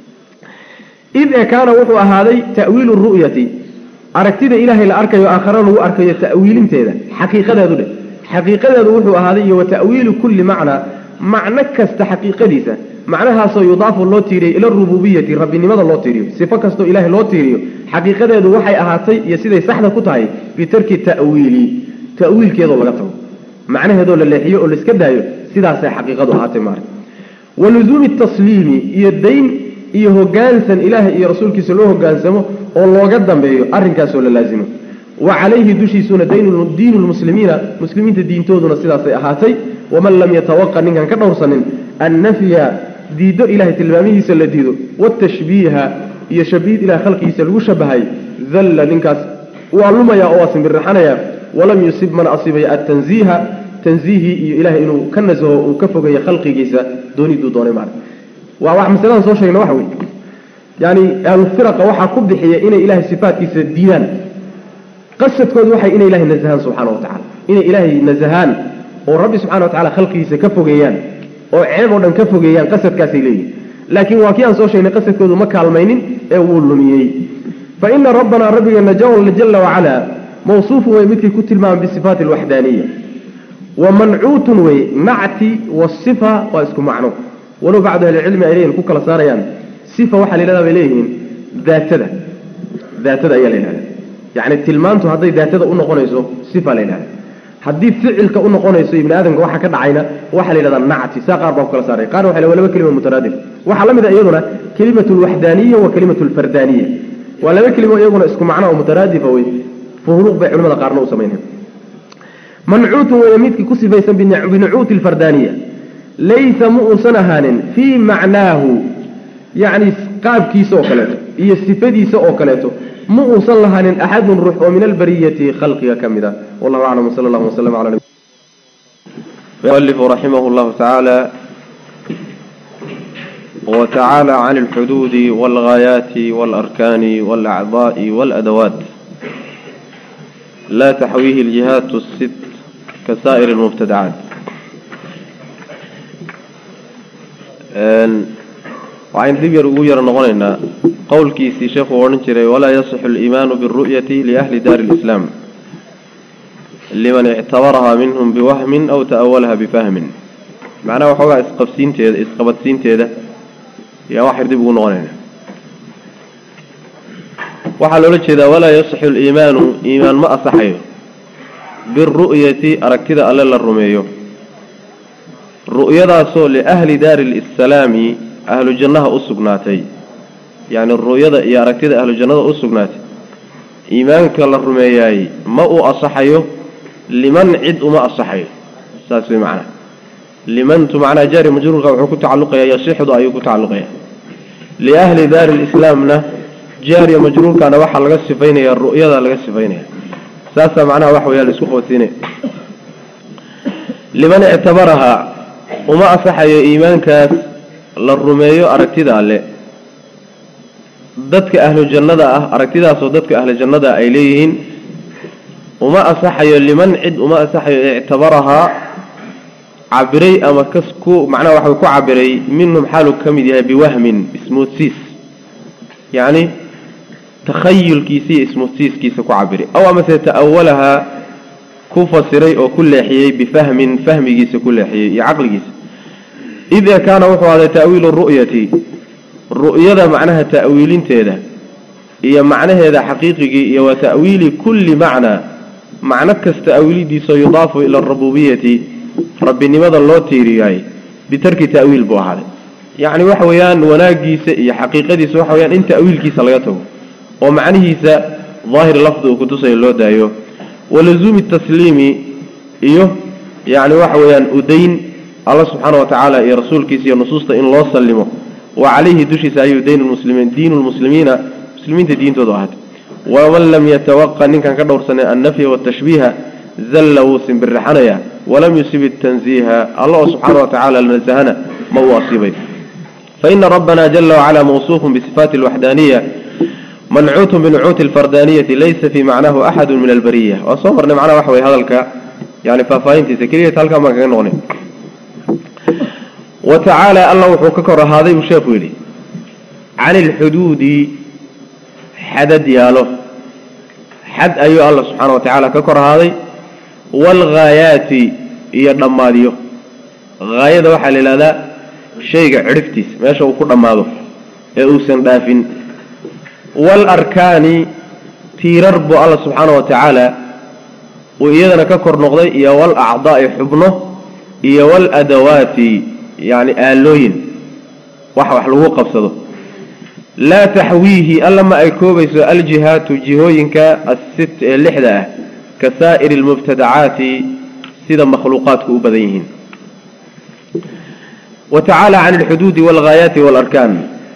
id ee kaana wuxuu ahaaday ta'wiilu ru'yati aragtida ilaahay la arkayo aakhara lagu arkayo ta'wiilinteeda xaqiiqadeedu dheh xaqiiqadeedu wuxuu ahaaday iyo wa ta'wiilu kulli macnaa macno kasta xaqiiqadiisa macnahaasoo yudaafu loo tiiriyey ila rububiyati rabbinimada loo tiiriyo sifo kastoo ilaahay loo tiiriyo xaqiiqadeedu waxay ahaatay iyo siday saxda ku tahay bitarki ta'wiili ta'wiilkeedoo laga tago macnaheedoo la leexiyo oo laiska daayo sidaasay xaqiiqadu ahaatay maarag wa luzuumi tasliimi iyo dayn iyo hogaansan ilaahay iyo rasuulkiisa loo hogaansamo oo looga dambeeyo arrinkaasoo la laasimo wa calayhi dushiisuna diinu lmuslimiina muslimiinta diintooduna sidaasay ahaatay waman lam yatawaqa ninkan ka dhowrsanin annafya diiddo ilahay tilmaamihiisa la diido watashbiiha iyo shabiid ilahay khalqigiisa lagu shabahay dalla ninkaas waa lumaya oo waa simbirraxanaya walam yusib mana asiibaya atanziiha tanziihii iyo ilahay inuu ka nasaho uu ka fogeeyo khalqigiisa dooniduu doonay maarag waa wax masaladan soo sheegna waxa weye yani ahlufiraqa waxaa ku bixiya inay ilahay sifaatkiisa diidaan qasadkoodu waxay inay ilahay nasahaan subxana wa tacala inay ilaahay nasahaan oo rabbi subxana wa tacala khalqigiisa ka fogeeyaan oo ceeb oo dhan ka fogeeyaan qasadkaasay leeyihin laakiin waa kii aan soo sheegnay qasadkoodu ma kaalmaynin ee wuu lumiyey fa ina rabbanaa rabbigeena jala wacala mawsuufun wey midkii ku tilmaamay bisifaati alwaxdaaniya wa mancuutun wey nacti wasifa waa isku macno walow bacdu ahlicilmi ay leeyihin ku kala saarayaan sifa waxaa la yidhahdaa bay leeyihiin daatada daatada ayaa la yidhahda yacni tilmaantu hadday daatada u noqonayso sifa la yidhahda haddii ficilka u noqonayso ibni aadamka waxa ka dhacayna waxaa la yidhahdaa nacti saa qaar baa ku kala saaray qaarna waxa waa laba kelima mutaraadif waxaa la mid a iyaduna kelimatu alwaxdaaniya wa kelimatu alfardaaniya waa laba kelimo iyaguna isku macno oo mutaraadifa wey fuhuruuq bay culimada qaarna u samaynayan mancuutun weeye midkii ku sifaysan binucuuti alfardaaniya laysa ma uusan ahaanin fii macnaahu yacni qaabkiisa oo kaleeto iyo sifadiisa oo kaleeto ma uusan lahaanin axadun ruux oo min albariyati khalqiga ka mid a wallahu aclam wsala allahu wasalam cala nabi
المؤلف رحمه الله تعالى وتعالى عن الحدود والغايات والأركان والأعضاء والأدوات لا تحويه الجهات الست كسائر المبتدعات waxayn dib yar ugu yaro noqonaynaa qowlkiisii sheekuu odhan jiray walaa yasixu aliimaanu biاlru'yati liahli daari اlislaam liman ictabarahaa minhum biwahmin aw ta'awalaha bifahmin macnaha waxoogaa isqabsiinteeda isqabadsiinteeda yaa wax yar dib ugu noqonaynaa waxaa loola jeedaa walaa yasixu aliimaanu iimaan ma asaxayo biاlru'yati aragtida alle la rumeeyo ru'yadaasoo liahli daari lsalaami ahlu jannaha u sugnaatay yacni ru'yada iyo aragtida ahlu jannada u sugnaatay iimaanka la rumeeyaay ma uu asaxayo liman cid uma asaxayo saas way macnaha limantu macnaha jaari majruurka wuxuu ku tacalluqayaa yasixdu ayuu ku tacalluqaya liahli daari lislaamna jaariya majruurkana waxaa laga sifaynaya ru'yada laga sifaynaya saasaa macnaha waxa weya la isku qabadsiinaya liman ictabarahaa uma asaxayo iimaankaas la rumeeyo aragtida alle dadka ahlu jannada ah aragtidaasoo dadka ahlu jannada ay leeyihiin uma asaxayo liman cid uma asaxayo ictabarahaa cabiray ama kas ku macnaha waxa ku cabiray minhum xaaluu ka mid yahay biwahmin ismoodsiis yacni takhayulkiisa iyo ismoodsiiskiisa ku cabiray aw amase ta'awalahaa ku fasiray oo ku leexiyey bifahmin fahmigiisa ku leexiyey iyo caqligiisa id ee kaana wuxuu ahday ta'wiilu ru'yati ru'yada macnaha ta'wiilinteeda iyo macnaheeda xaqiiqigii iyo wa ta'wiili kulli macnaa macno kasta awilidiisao yudaafu ila arububiyati rabbinimada loo tiiriyaay bitarki ta'wiil buu ahaaday yacni waxa weeyaan wanaagiisa iyo xaqiiqadiisa waxa weyaan in ta'wiilkiisa laga tago oo macnihiisa daahir lafdi uu kutusayo loo daayo walazuumi tasliimi iyo yacni waxa weeyaan udayn alla subxaana wa tacaala iyo rasuulkiisa iyo nusuusta in loo sallimo wa calayhi dushiisa ayuu dayn lmuslimiin diinu lmuslimiina muslimiinta diintoodu ahaatay waman lam yatawaqa ninkan ka dhowrsanay annafya watashbiiha zalla wuu simbirraxanaya walam yusib itanziiha alla oo subxaana wa tacala nasahana ma uu asiibay faina rabbana jala wacala mawsuufun bisifaati alwaxdaaniya mancuutun binucuuti alfardaniyati laysa fii macnahu axadu min albariya waa soo marnay macnaha waxa weye hadalka yani faahfaahintiisa keliyat halkaan baan kaga noqnay wa tacaala alla wuxuu ka kor ahaaday buu sheekhu yidhi can ilxuduudi xadad yaalo xad ayuu alla subxaana wa tacaala ka kor ahaaday waalghaayaati iyo dhammaadyo haayada waxaa la yidhahdaa shayga cidhiftiisa meesha uu ku dhammaado ee uusan dhaafin waalarkaani tiirar buu alla subxaana wa tacaala uu iyadana ka kor noqday iyo waalacdaa'i xubno iyo waaladawaati yacni aalooyin wax wax lagu qabsado laa taxwiihi alla ma ay koobayso aljihaatu jihooyinka assit ee lixda ah ka saa'iri almubtadacaati sida makhluuqaadku u badan yihiin wa tacaala can alxuduudi waalghaayaati waalarkaan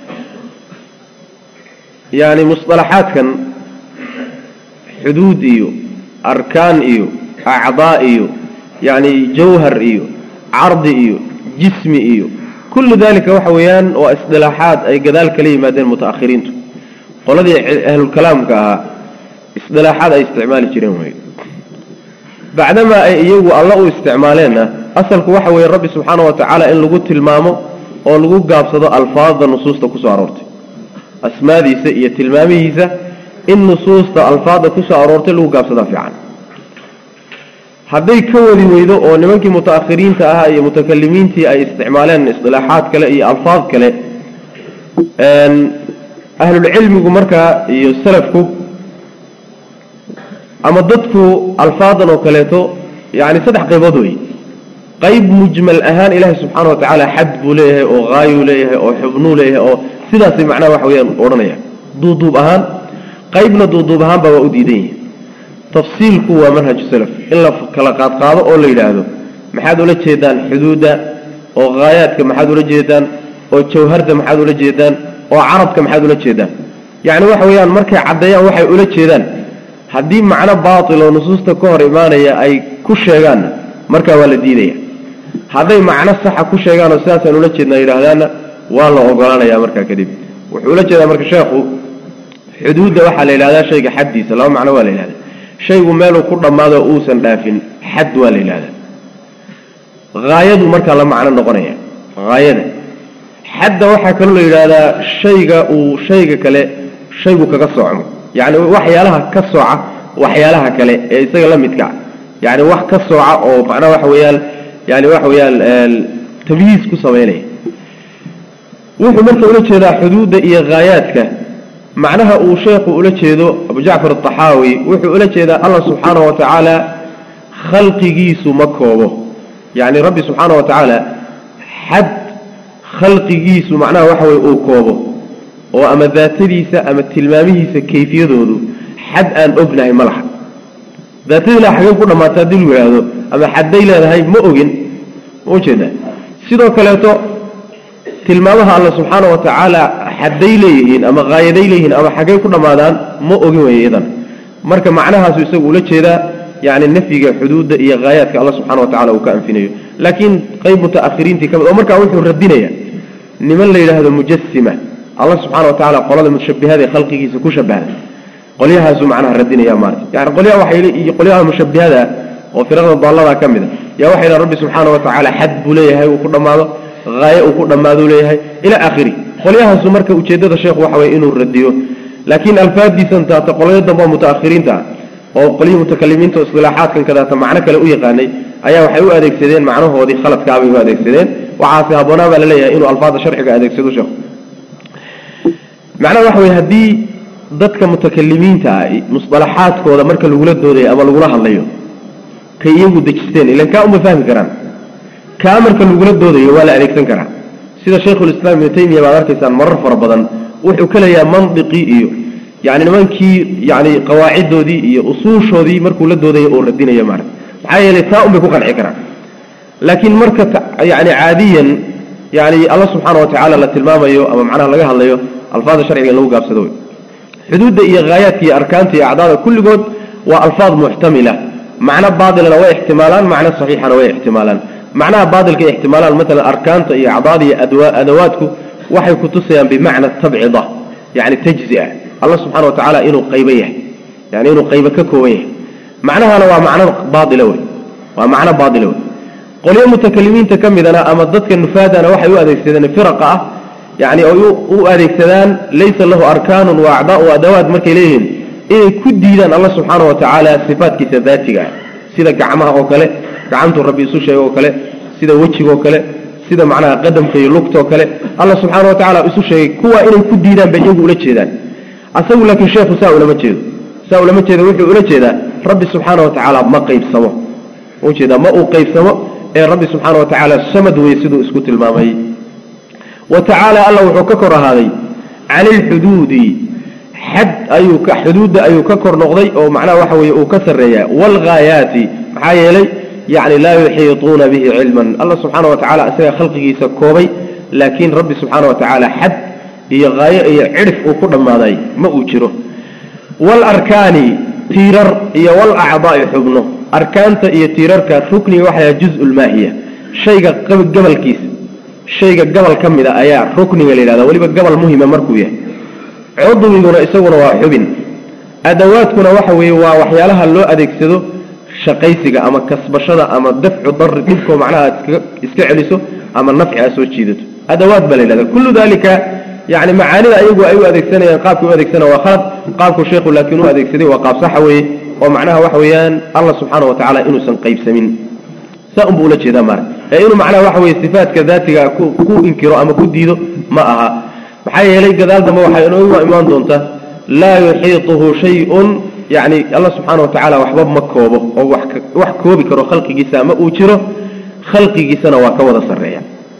yacni musطalaxaadkan xuduud iyo arkaan iyo acdaa iyo yacni jawhar iyo cardi iyo jismi iyo kullu dalika waxa weeyaan waa isdilaaxaad ay gadaal kala yimaadeen mutaakhiriintu qoladii ahlulkalaamka ahaa isdilaaxaad ay isticmaali jireen wey bacdamaa ay iyagu alla u isticmaaleenna asalku waxa weeye rabbi subxaana wa tacaala in lagu tilmaamo oo lagu gaabsado alfaadda nusuusta kusoo aroortay asmaadiisa iyo tilmaamihiisa in nusuusta alfaadda kusoo aroortay lagu gaabsadaa fiican hadday ka wadi weydo oo nimankii mutaakhiriinta ahaa iyo mutakalimiintii ay isticmaaleen isdilaaxaad kale iyo alfaad kale ahlulcilmigu markaa iyo salafku ama dadku alfaadan oo kaleeto yani saddex qaybood wey qayb mujmal ahaan ilaahay subxaana wa tacaala xad buu leeyahay oo haayuu leeyahay oo xubnuu leeyahay oo sidaasay macnaha waxa weyaan odhanaya duuduub ahaan qaybna duuduub ahaanba waa u diidan yihin tafsiilku waa manhaju salaf in la kala qaadqaado oo la yidhaahdo maxaad ula jeedaan xuduudda oo haayaadka maxaad ula jeedaan oo jawharda maxaad ula jeedaan oo carabka maxaad ula jeedaan yacni waxa weeyaan markay caddeeyaan waxay ula jeedaan haddii macno baatil oo nusuusta ka hor imaanaya ay ku sheegaanna markaa waa la diidaya hadday macno saxa ku sheegaan oo sidaasaan ula jeednaa yidhaahdaanna waa la ogolaanaya markaa kadib wuxuu ula jeedaa marka sheekhu xuduudda waxaa la yidhahdaa shayga xaddiisa laba macno waa la yidhahdaa shaygu meeluu ku dhammaado uusan dhaafin xad waa la yidhahdaa haayadu markaa la macno noqonaya haayada xadda waxaa kaloo la yidhaahdaa shayga uu shayga kale shaygu kaga soocmo yacni waxyaalaha ka sooca waxyaalaha kale ee isaga la midka yacni wax ka sooca oo macnaha waxa weeyaan yani waxa weeyaan tamyiis ku samaynaya wuxuu marka ula jeedaa xuduudda iyo haayaadka macnaha uu sheekhu ula jeedo abu jacfar ataxaawi wuxuu ula jeedaa allah subxaana wa tacaala khalqigiisu ma koobo yacni rabbi subxaana wa tacaala xad khalqigiisu macnaha waxa weye uu koobo oo ama daatadiisa ama tilmaamihiisa kayfiyadoodu xad aan ognahay ma laha daatadiila xagee ku dhammaata haddii lu yidhaahdo ama xadday leedahay ma ogin ma ujeeda sidoo kaleeto tilmaamaha alla subxaana wa tacaala xadday leeyihiin ama haayaday leeyihiin ama xaggay ku dhammaadaan ma ogin wey iyadan marka macnahaasu isagu ula jeedaa yani nafyiga xuduudda iyo haayaadka alla subxana wa tacala uu ka anfinayo laakiin qayb mutaakhiriintii ka mid oo markaa wuxuu radinaya niman la yidhaahdo mujasima alla subxana wa tacala qolada mushabihada ee khalqigiisa ku shabahda qolyahaasuu macnaha radinaya maarata yani qolyaha waxay iyo qolyaha mushabihada oo firaqda daallada ka mid a yaa waxay dhahan rabbi subxaana wa tacaala xad buu leeyahay uu ku dhammaado haaye uu ku dhammaaduu leeyahay ilaa aakhiri qolyahaasu marka ujeeddada sheekhu waxa weye inuu radiyo laakiin alfaadiisan taata qolyo dambe oo mutaakhiriinta ah oo qolyihii mutakalimiinta o istilaaxaadkan kadaata macno kale u yaqaanay ayaa waxay u adeegsadeen macnahoodii khaladkaabay u adeegsadeen waxaase habboonaa baa la leeyahay inuu alfaada sharciga adeegsado sheekhu macnaha waxa weye haddii dadka mutakalimiinta ah musطalaxaadkooda marka lagula doodayo ama lagula hadlayo kay iyagu dejisteen ilan kaa uma fahmi karaan kaa marka lagula doodayo waa la adeegsan karaa sida shaykhulislaam ibnu taymiya baad arkaysaan marar fara badan wuxuu ka leeyaha mandiqii iyo yani nimankii yani qawaaciddoodii iyo usuushoodii markuu la doodayo oo radinayo maarata maxaa yeelay taa un bay ku qanci karaan laakiin marka yani caadiyan yani alla subxaana wa tacaala la tilmaamayo ama macnaha laga hadlayo alfaada sharciga in lagu gaabsado wey xuduudda iyo haayaadka iyo arkaanta iyo acdaada kulligood waa alfaad muxtamila macno baatilana way ixtimaalaan macno saxiixana way ixtimaalaan macnaha baatilka ixtimaalaan maalan arkaanta iyo acdaada iyo adawaadku waxay kutusayaan bimacna tabcida yani tajzia alla subxana wa tacaala inuu qaybo yahay yani inuu qaybo ka kooban yahay macnahana waa macno baaila wey waa macno baaila wey qolyo mutakalimiinta ka midana ama dadka nufaadana waxay u adeegsadeen firaqa ah yani ay u adeegsadaan laysa lahu arkaanun wa acdaa u adawaad markay leeyihiin inay ku diidaan alla subxaana wa tacaala sifaatkiisa daatiga ah sida gacmaha oo kale gacantuu rabbi isu sheega oo kale sida wejigaoo kale sida macnaha qadamka iyo lugtaoo kale alla subxaana wa tacala isu sheegay kuwa inay ku diidaan bay iyagu ula jeedaan asagu laakiin sheekhu saa ulama jeedo saa ulama jeedo wuxuu ula jeedaa rabbi subxaana wa tacaala ma qaybsamo ujeedaa ma uu qaybsamo ee rabbi subxaana wa tacaala samad weye siduu isku tilmaamay wa tacaala alla wuxuu ka kor ahaaday cani ilxuduudi xad ayuu ka xuduudda ayuu ka kor noqday oo macnaha waxa weeye uu ka sarreeyaa waalghaayaati maxaa yeelay yacni laa yuxiituuna bihi cilman alla subxaana wa tacala isaga khalqigiisa koobay laakiin rabbi subxaana wa tacaala xad iyo haayo iyo cidhif uu ku dhammaaday ma uu jiro waalarkaani tiirar iyo walacdaa'i xubno arkaanta iyo tiirarka rukniga waxaa juzu lmaahiya shayga gabalkiisa shayga gabal ka mid a ayaa rukniga la yidhahda weliba gabal muhima markuu yahay cudwiguna isaguna waa xubin adawaadkuna waxa weeye waa waxyaalaha loo adeegsado shaqaysiga ama kasbashada ama dafcu dari dhibkoo macnaha aad iska celiso ama nafci aad soo jiidato adawaad baa la yidhahda kullu dalika yani macaanida ayagu ay u adeegsanayaan qaabkay u adeegsanaya waa khalad qaabku sheekhu laakiin u adeegsaday waa qaab saxa weeye oo macnaha waxa weeyaan allah subxaana wa tacala inuusan qaybsamin saa unbuu ula jeedaa maara ee inuu macnaha waxa weye sifaatka daatiga ku inkiro ama ku diido ma aha maxaa yeelay gadaal dambe waxay inoogu imaan doontaa laa yuxiituhu shay-un yani alla subxaana wa tacaala waxba ma koobo oo wax koobi karo khalqigiisa ama uu jiro khalqigiisana waa ka wada sarreeya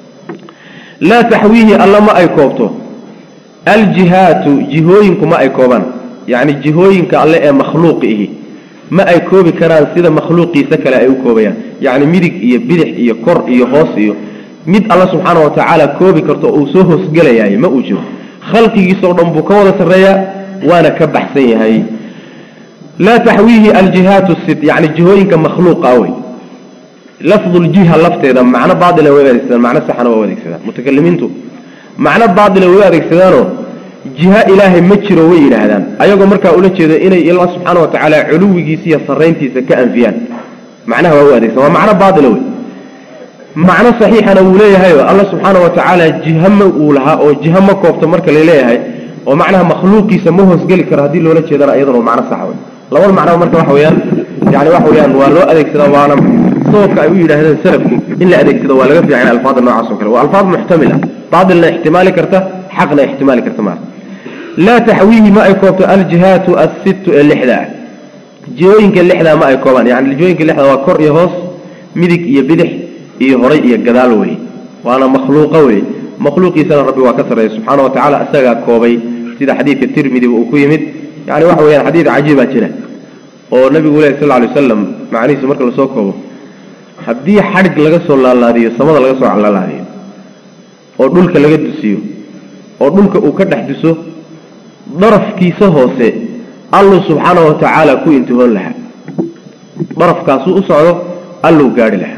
laa taxwiihi alla ma ay koobto aljihaatu jihooyinku ma ay koobaan yacni jihooyinka alle ee makhluuqi ihi ma ay koobi karaan sida makhluuqiisa kale ay u koobayaan yacni midig iyo bidix iyo kor iyo hoos iyo mid alla subxaana wa tacaala koobi karto oo uu soo hoosgelayaay ma uu jiro khalqigiisa oo dhan buu ka wada sarreeyaa waana ka baxsan yahay laa taxwiihi aljihaatu sit yani jihooyinka makhluuqa wey lafduljiha lafteeda macno baaila way adeegsadaan macno saxana waa u adeegsadaan mutakalimiintu macno baaila way u adeegsadaanoo jiha ilaahay ma jiro way yidhaahdaan ayagoo markaa ula jeedo inay alla subxaana wa tacaala culuwigiisa iyo sarrayntiisa ka anfiyaan macnaha waa u adeegsadaan waa macno baaila wey macno saxiixana wuu leeyahay oo alla subxaana wa tacaala jiha ma uu lahaa oo jiha ma koobto marka laleeyahay oo macnaha makhluuqiisa ma hoosgeli karo haddii loola jeedana iyadana waa macno sax wey labada macno marka waxa weeyaan yani waxa weeyaan waa loo adeegsadaa waana sababka ay u yidhaahdeen salafku in la adeegsado waa laga fiican alfaada noocaas oo kale waa alfaad muxtamila baatilna ixtimaali karta xaqna ixtimaali karta maara laa taxwiihi ma ay koobto aljihaatu assittu ee lixda ah jihooyinka lixdaa ma ay koobaan yani jihooyinka lixda waa kor iyo hoos midig iyo bidix iyo horay iyo gadaal wey waana makhluuqa wey makhluuqiisana rabbi waa ka sarreeya subxaana wa tacala isagaa koobay sida xadiidka tirmidiba uu ku yimid yani waxa weyaan xadiid cajiibaa jira oo nabigu leh sal lay wasalam macnihiisa marka lasoo koobo haddii xadhig laga soo laalaadiyo samada laga soo laalaadiyo oo dhulka laga dusiyo oo dhulka uu ka dhex duso darafkiisa hoose alluu subxaana wa tacaala ku intihoon lahaa darafkaasuu u socdo alluu gaadhi lahaa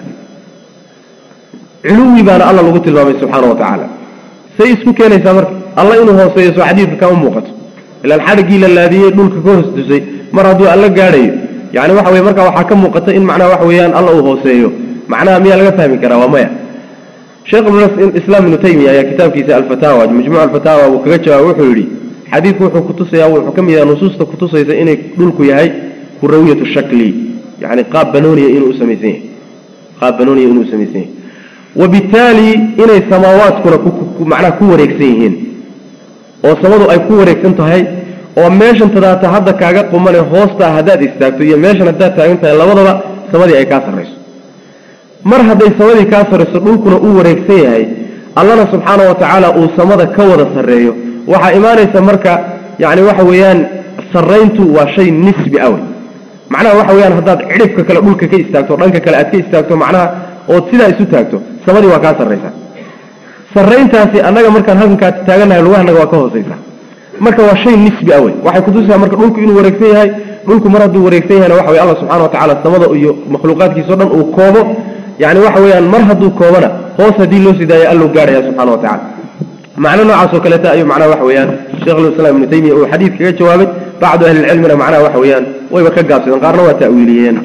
culuwi baana alla lagu tilmaamay subxaana wa tacaala say isku keenaysaa marka alla inuu hooseeyo soo xadiidka kama muuqato ilaan xadhiggii la laadiyey dhulka ka hoos dusay mar hadduu alla gaadhayo yani waxa weye marka waxaa ka muuqata in macnaha waxa weeyaan alla uu hooseeyo macnaha miyaa laga fahmi karaa waa maya sheekh islaam ibnu taymiya ayaa kitaabkiisa alfataawa majmuuc alfataawa uu kaga jawaabay wuxuu yidhi xadiidku wuxuu kutusaya wuxuu ka mid yahay nusuusta kutusaysa inay dhulku yahay kurawiyatu shakli yani qaab banooniya inuu usamaysan yahay qaab banooniya inuu usamaysan yahay wabittaali inay samaawaadkuna macnaha ku wareegsan yihiin oo samadu ay ku wareegsan tahay oo meeshan tadaata hadda kaaga qumane hoostaa haddaad istaagto iyo meeshan haddaad taagan tahay labadaba samadii ay kaa sarrayso mar hadday samadii kaa sarrayso dhulkuna uu wareegsan yahay allana subxaana wa tacaala uu samada ka wada sarreeyo waxaa imaanaysa marka yani waxa weeyaan sarrayntu waa shay nisbi awey macnaha waxa weeyaan haddaad cidhibka kale dhulka ka istaagto dhanka kale aad ka istaagto macnaha ood sidaa isu taagto samadii waa kaa sarraysaa sarrayntaasi annaga markaan halkankaa taaganahay lugahanaga waa ka hoosaysa marka waa shay nisbi awey waxay kutusaa marka dhulku inuu wareegsan yahay dhulku mar hadduu wareegsan yahayna waxa wey alla subxana wa tacala samada iyo makhluuqaadkiisao dhan uu koobo yani waxa weeyaan mar hadduu koobana hoos haddii loo sii daayo alluu gaadhaya subxana wa tacala macno noocaasoo kaleeta ayuu macnaha waxa weeyaan sheikhulislaam ibnu taymiya uu xadiid kaga jawaabay bacdu ahlilcilmina macnaha waxa weeyaan wayba ka gaabsadeen qaarna waa ta'wiiliyeen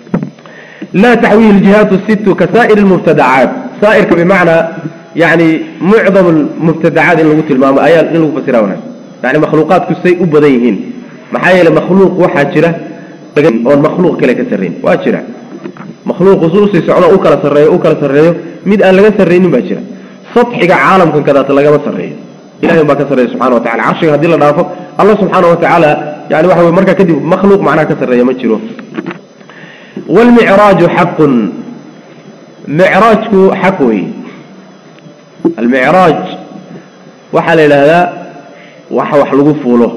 laa taxwiihi ljihaatu sittu ka saa'ir lmubtadacaat saa'irka bimacnaa yani mucdam lmubtadacaat in lagu tilmaamo ayaa in lagu fasira wanaag yani makhluuqaadku say u badan yihiin maxaa yeele makhluuq waxaa jira oon makhluuq kale ka sarrayn waa jira makhluuqu su usii socdo u kala sarreeyo u kala sarreeyo mid aan laga sarraynin baa jira sadxiga caalamkan kadaata lagama sarreeyo ilahay baa ka sarreeya subxana wa tacala carshiga haddii la dhaafo alla subxaana wa tacaala yani waxa wey markaa kadib makhluuq macnaha ka sarreeya ma jiro waalmicraaju xaqun micraajku xaq wey almicraaj waxaa la yidhaahdaa waxa wax lagu fuulo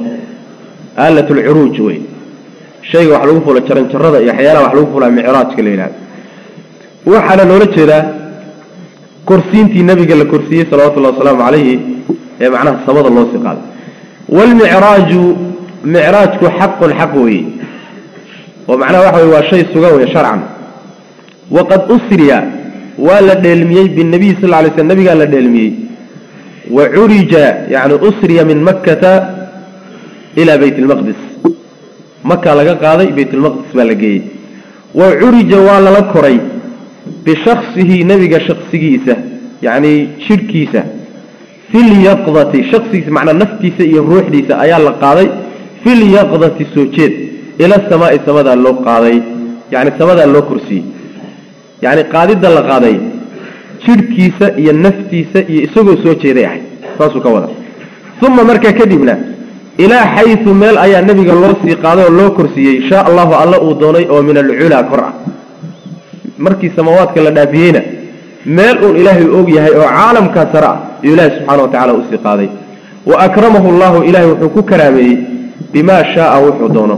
aalat lcuruuj wey shayga wax lagu fuulo jaranjarada iyo waxyaalaha wax lagu fuulaa micraajka la yidhahda waxaana loola jeedaa korsiintii nabiga la korsiiyey salawatullahi wasalaamu calayhi ee macnaha samada loo sii qaaday waalmicraaju micraajku xaqun xaq weeye oo macnaha waxa weye waa shay sugan wey sharcan waqad usriya waa la dheelmiyey binabiy sal lla lay slam nabigaa la dheelmiyey wa curija yani usriya min makkata ilaa bayt lmaqdis makaa laga qaaday baytulmaqdis baa la geeyey wa curija waa lala koray bishaksihi nebiga shaksigiisa yacni jidhkiisa filyaqdati shaksigiisa macnaa naftiisa iyo ruuxdiisa ayaa la qaaday filyaqdati soo jeed ila samaa'i samadaa loo qaaday yacni samadaa loo korsiyey yacni qaadidda la qaaday jidhkiisa iyo naftiisa iyo isagoo soo jeeday ahayd saasuu ka wada uma markaa kadibna ilaa xayu meel ayaa nebiga loo sii qaaday oo loo korsiiyey shaa allahu alla uu doonay oo min alculaa kor ah markii samaawaadka la dhaafiyeyna meel uun ilaahay og yahay oo caalamkaa sare ah iyuu ilaahi subxana wa tacala usii qaaday wa akramahu llahu ilahay wuxuu ku karaameeyey bimaa shaaa wuxuu doono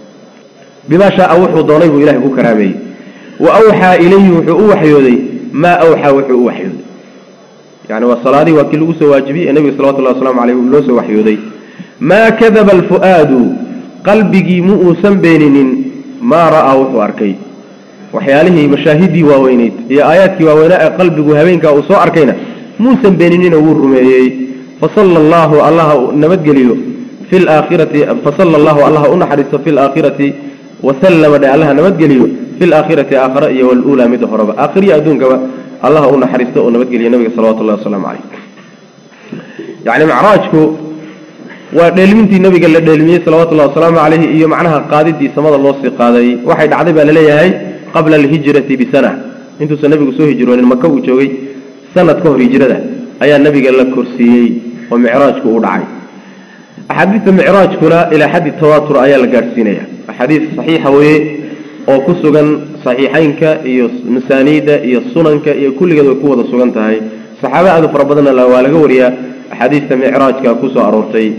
bimaa shaaa wuxuu doonay buu ilahay ku karaameeyey wa awxaa ilayhi wuxuu u waxyooday maa awxaa wuxuu u waxyooday yani waa salaadihii waa kii lagu soo waajibiyey ee nebiga salawatullahi waslamu caleyh loo soo waxyooday maa kadaba alfu'aadu qalbigii mu uusan beeninin maa ra'aa wuxuu arkay waxyaalihii mashaahidii waaweyneyd iyo aayaadkii waaweynaa ee qalbigu habeenkaa uu soo arkayna muusan beeninina wuu rumeeyey fasala allahu allaha nabadgeliyo fi laakhirati fasala allahu allaha u naxariisto fi laakhirati wasallama dhe allaha nabadgeliyo fi laakhirati aakhara iyo waluulaa midda horeba aakhiriya adduunkaba allaha u naxariisto oo nabadgeliya nabiga salawatullahi wasalaamu caleyh yani macraajku waa dheelmintii nabiga la dheelmiyey salawatullahi wasalaamu caleyhi iyo macnaha qaadidii samada loo sii qaaday waxay dhacday baa laleeyahay qabla alhijrati bisana intuusan nabigu soo hijroonin maka uu joogay sanad ka hor hijrada ayaa nabiga la korsiiyey oo micraajku u dhacay axaadiista micraajkuna ilaa xaddi tawaatur ayaa la gaadhsiinaya axaadiis saxiixa weeye oo ku sugan saxiixeynka iyo masaaniida iyo sunanka iyo kulligeed way ku wada sugan tahay saxaaba aadu fara badanna waa laga wariyaa axaadiista micraajka kusoo aroortay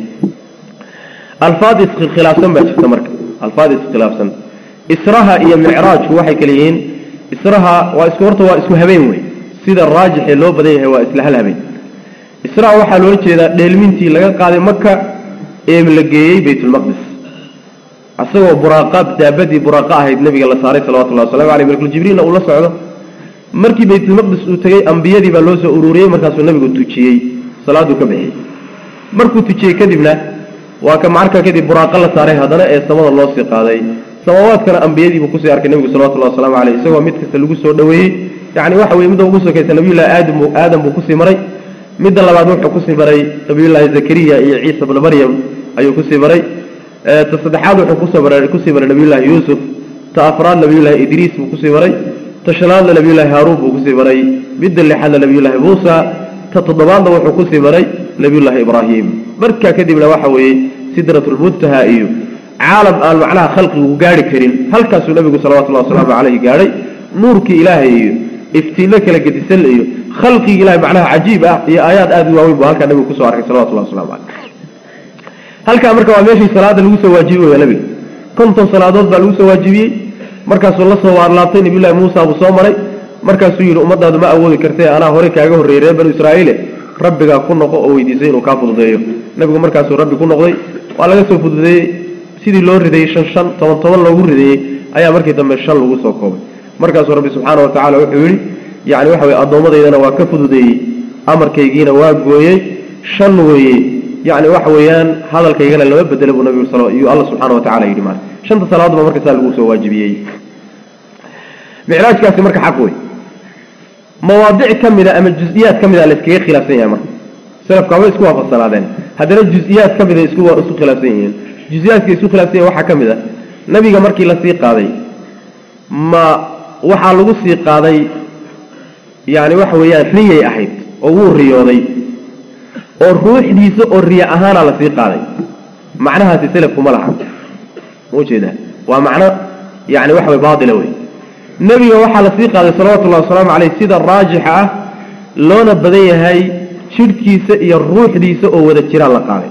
alfaad iskhilaafsan baa jirta marka alfaad iskhilaafsan israha iyo micraajku waxay kale yihiin israha waa isku horta waa isku habeen wey sida raajixee loo badan yahay waa isla hal habeen israha waxaa loola jeedaa dheelmintii laga qaaday maka ee la geeyey baytulmaqdis isagoo buraaqa daabadii buraaqa ahayd nabiga la saaray salawatullahi waslamu aleyh malkul jibriilna uu la socdo markii baytulmaqdis uu tegey ambiyadii baa loo soo ururiyey markaasuu nabigu tujiyey salaaduu ka bixiyey markuu tujiyey kadibna waa ka markaa kadib buraaqa la saaray haddana ee samada loo sii qaaday samaawaadkana ambiyadiibuu kusii arkay nebigu salawatullahi waslamu caleyh isagoo mid kasta lagu soo dhoweeyey yacni waxa weye midda ugu sokaysa nabiyullahi aadam aadam buu kusii maray midda labaad wuxuu kusii maray nabiyullaahi zakariya iyo ciisa bna maryam ayuu kusii maray ta saddexaad wuxuu kusoo maray kusii maray nabiyullaahi yuusuf ta afraad nabiyullaahi idriis buu kusii maray ta shanaadna nabiyullaahi haaruun buu kusii maray midda lixaadna nabiyullaahi muusa ta toddobaadna wuxuu kusii maray nabiyullaahi ibraahim markaa kadibna waxa weeye sidratulmuntaha iyo caalam aan macnaha khalqigu gaari karin halkaasuu nabigu salawatullahi wasalaamu caleyhi gaadhay nuurkii ilaahay iyo iftiinno kala gedisan iyo khalqigii ilahay macnaha cajiib ah iyo aayaad aada u waaweyn buu halkaa nabigu kusoo arkay salawatullahi waslamu caleyh halkaa marka waa meeshii salaada lagu soo waajibi waya nabiga konton salaadood baa lagu soo waajibiyey markaasuu la soo waarlaabtay nabiyullahi muusa buu soo maray markaasuu yidhi ummadaadu ma awoodi kartee anaa hore kaaga horreeyey reer banu israa'iile rabbigaa ku noqo oo weydiisay inuu kaa fududeeyo nabigu markaasuu rabbi ku noqday waa laga soo fududeeyey sidii loo rideeyey shan shan toban toban loogu rideeyey ayaa markii dambe shan lagu soo koobay markaasuu rabbi subxaana wa tacala wuxuu yidhi yacni waxa weye addoommadaydana waa ka fududeeyey amarkaygiina waa gooyey shan weeye yacni waxa weeyaan hadalkaygana lama bedela buu nabigu sal iyuu alla subxaana wa tacala yidhi maarka shanta salaadood ba marka saa lagu soo waajibiyey micraajkaasi marka xaq wey mawaadic ka mida ama jus-iyaad ka mida la iskaga khilaafsan yahay marka selafka way isku waafaqsanaadeen haddana jus-iyaad ka mida isku isku khilaafsan yihiin jus-iyaadka isku khilaafsan yahin waxaa ka mid a nabiga markii la sii qaaday ma waxaa lagu sii qaaday yani waxa weeyaan riyay ahayd oo wuu riyooday oo ruuxdiisa oo riya ahaana la sii qaaday macnahaasi selafku ma laha ujeedaa waa macno yani waxa way baatila wey nebiga waxaa la sii qaaday salawatullahi wasalaamu caleyh sida raajixa ah loona badan yahay jidhkiisa iyo ruuxdiisa oo wada jiraan la qaaday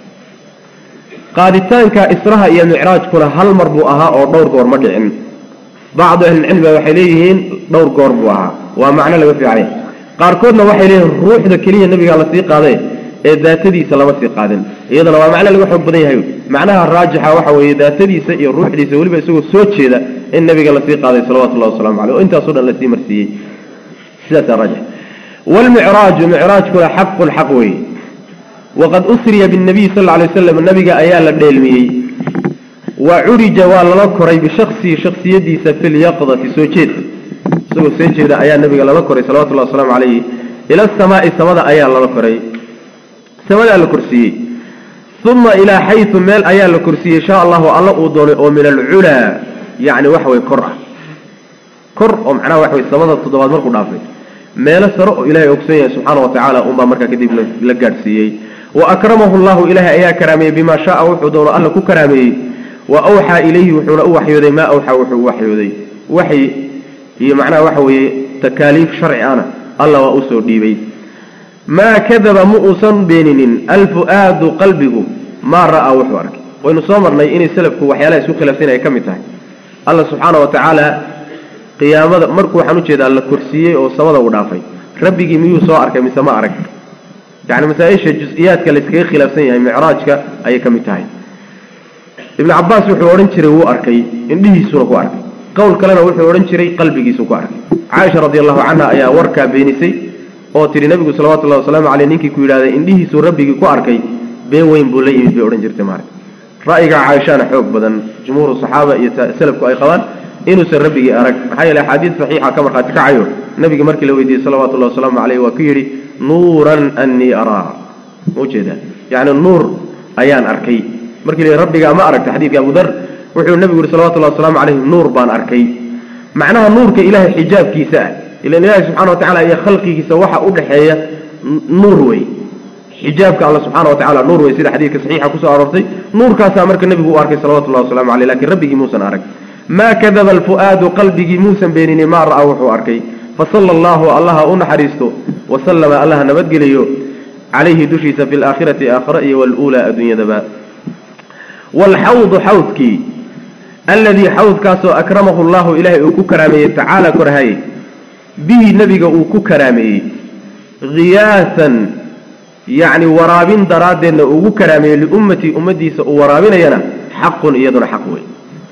qaaditaanka israha iyo micraajkuna hal mar buu ahaa oo dhowr goor ma dhicin bacdu ahlilcilmiga waxay leeyihiin dhowr goor buu ahaa waa macno laga fiicay qaarkoodna waxay leeyihiin ruuxda keliya nebigaa lasii qaaday ee daatadiisa lama sii qaadin iyadana waa macno laga xoog badan yahay macnaha raajixa waxa weeye daatadiisa iyo ruuxdiisa weliba isagoo soo jeeda in nabiga lasii qaaday salawatullahi waslamu caleyh oo intaaso dhan lasii marsiiyey sidaasaa raajix waalmicraaju micraajkuna xaqun xaq weeye waqad usriya binnabiy sal alay waslam nabiga ayaa la dheelmiyey wa curija waa lala koray bishaksihi shaksiyadiisa fi lyaqdati soo jeed isagoo soo jeeda ayaa nabiga lala koray salawatullahi wasalaamu calayhi ila asamaai samada ayaa lala koray samadaa la korsiiyey uma ilaa xayu meel ayaa la korsiiyey insha allahu alla uu doonay oo min alculaa yani waxa way kor ah kor oo macnaha waxa way samada toddobaad markuu dhaafay meelo sare oo ilaahay ogsan yahay subxaana wa tacaala unbaa markaa kadib la gaadhsiiyey wa akramahu llahu ilaahay ayaa karaameeyey bimaa shaaa wuxuu doono alla ku karaameeyey wa awxaa ilayhi wuxuuna u waxyooday maa awxaa wuxuu u waxyooday waxyi iyo macnaha waxa weeye takaaliif sharci ana alla waa usoo dhiibay maa kadaba ma uusan beeninin alfu-aadu qalbigu maa ra'aa wuxuu arkay waynu soo marnay inay selafku waxyaalaha isku khilaafsan ay ka mid tahay alla subxaana wa tacaala qiyaamada markuu waxaan ujeedaa la korsiiyey oo samada u dhaafay rabbigii miyuu soo arkay mise ma arag yacni masaa-isha jus-iyaadka la iskaga khilaafsan yahay micraajka ayay ka mid tahay ibnu cabaas wuxuu odhan jiray wuu arkay indhihiisuna ku arkay qowl kalena wuxuu odhan jiray qalbigiisu ku arkay caaisha radi allahu canha ayaa warkaa beenisay oo tihi nabigu salawatullahi wasalaamu caleyh ninkii ku yidhahday indhihiisuu rabbigii ku arkay been weyn buu la yimid bay odhan jirtay maarag ra'yiga caaishana xoog badan jumhuuru saxaaba iyo salafku ay qabaan inuusan rabbigii arag maxaa yeele axaadiid saxiixa ka markhaati kacayo nabiga markii la weydiiyey salawatullahi wasalaamu caleyh waa ku yidhi nuuran annii araa ujeedaa yacni nuur ayaan arkay markii la yidhi rabbigaa ma aragta xadiidka abu dar wuxuu nabigu yihi salawatullahi wasalaamu caleyh nuur baan arkay macnaha nuurka ilaahay xijaabkiisa ah ilan ilaahay subxana wa tacala iyo khalqigiisa waxa u dhexeeya nuur wey xijaabka alla subxana wa tacala nuur wey sida xadiidka saxiixa kusoo aroortay nuurkaasaa marka nebigu u arkay salawatullahi wasalamu caleyh lakin rabbigii muusan arag maa kadaba alfu'aadu qalbigii muusan beenini maa ra'aa wuxuu arkay fasala allahu allaha u naxariisto wasalama allaha nabadgeliyo calayhi dushiisa fi laakhirati aakhira iyo waluulaa adduunyadaba waalxawdu xawdkii alladii xawdkaasoo akramahu llahu ilaahay uu ku karaameeyey tacaala korhaye bihi nebiga uu ku karaameeyey khiyaasan yacni waraabin daraaddeedna ugu karaameeyey liummatii ummaddiisa uu waraabinayana xaqun iyaduna xaq wey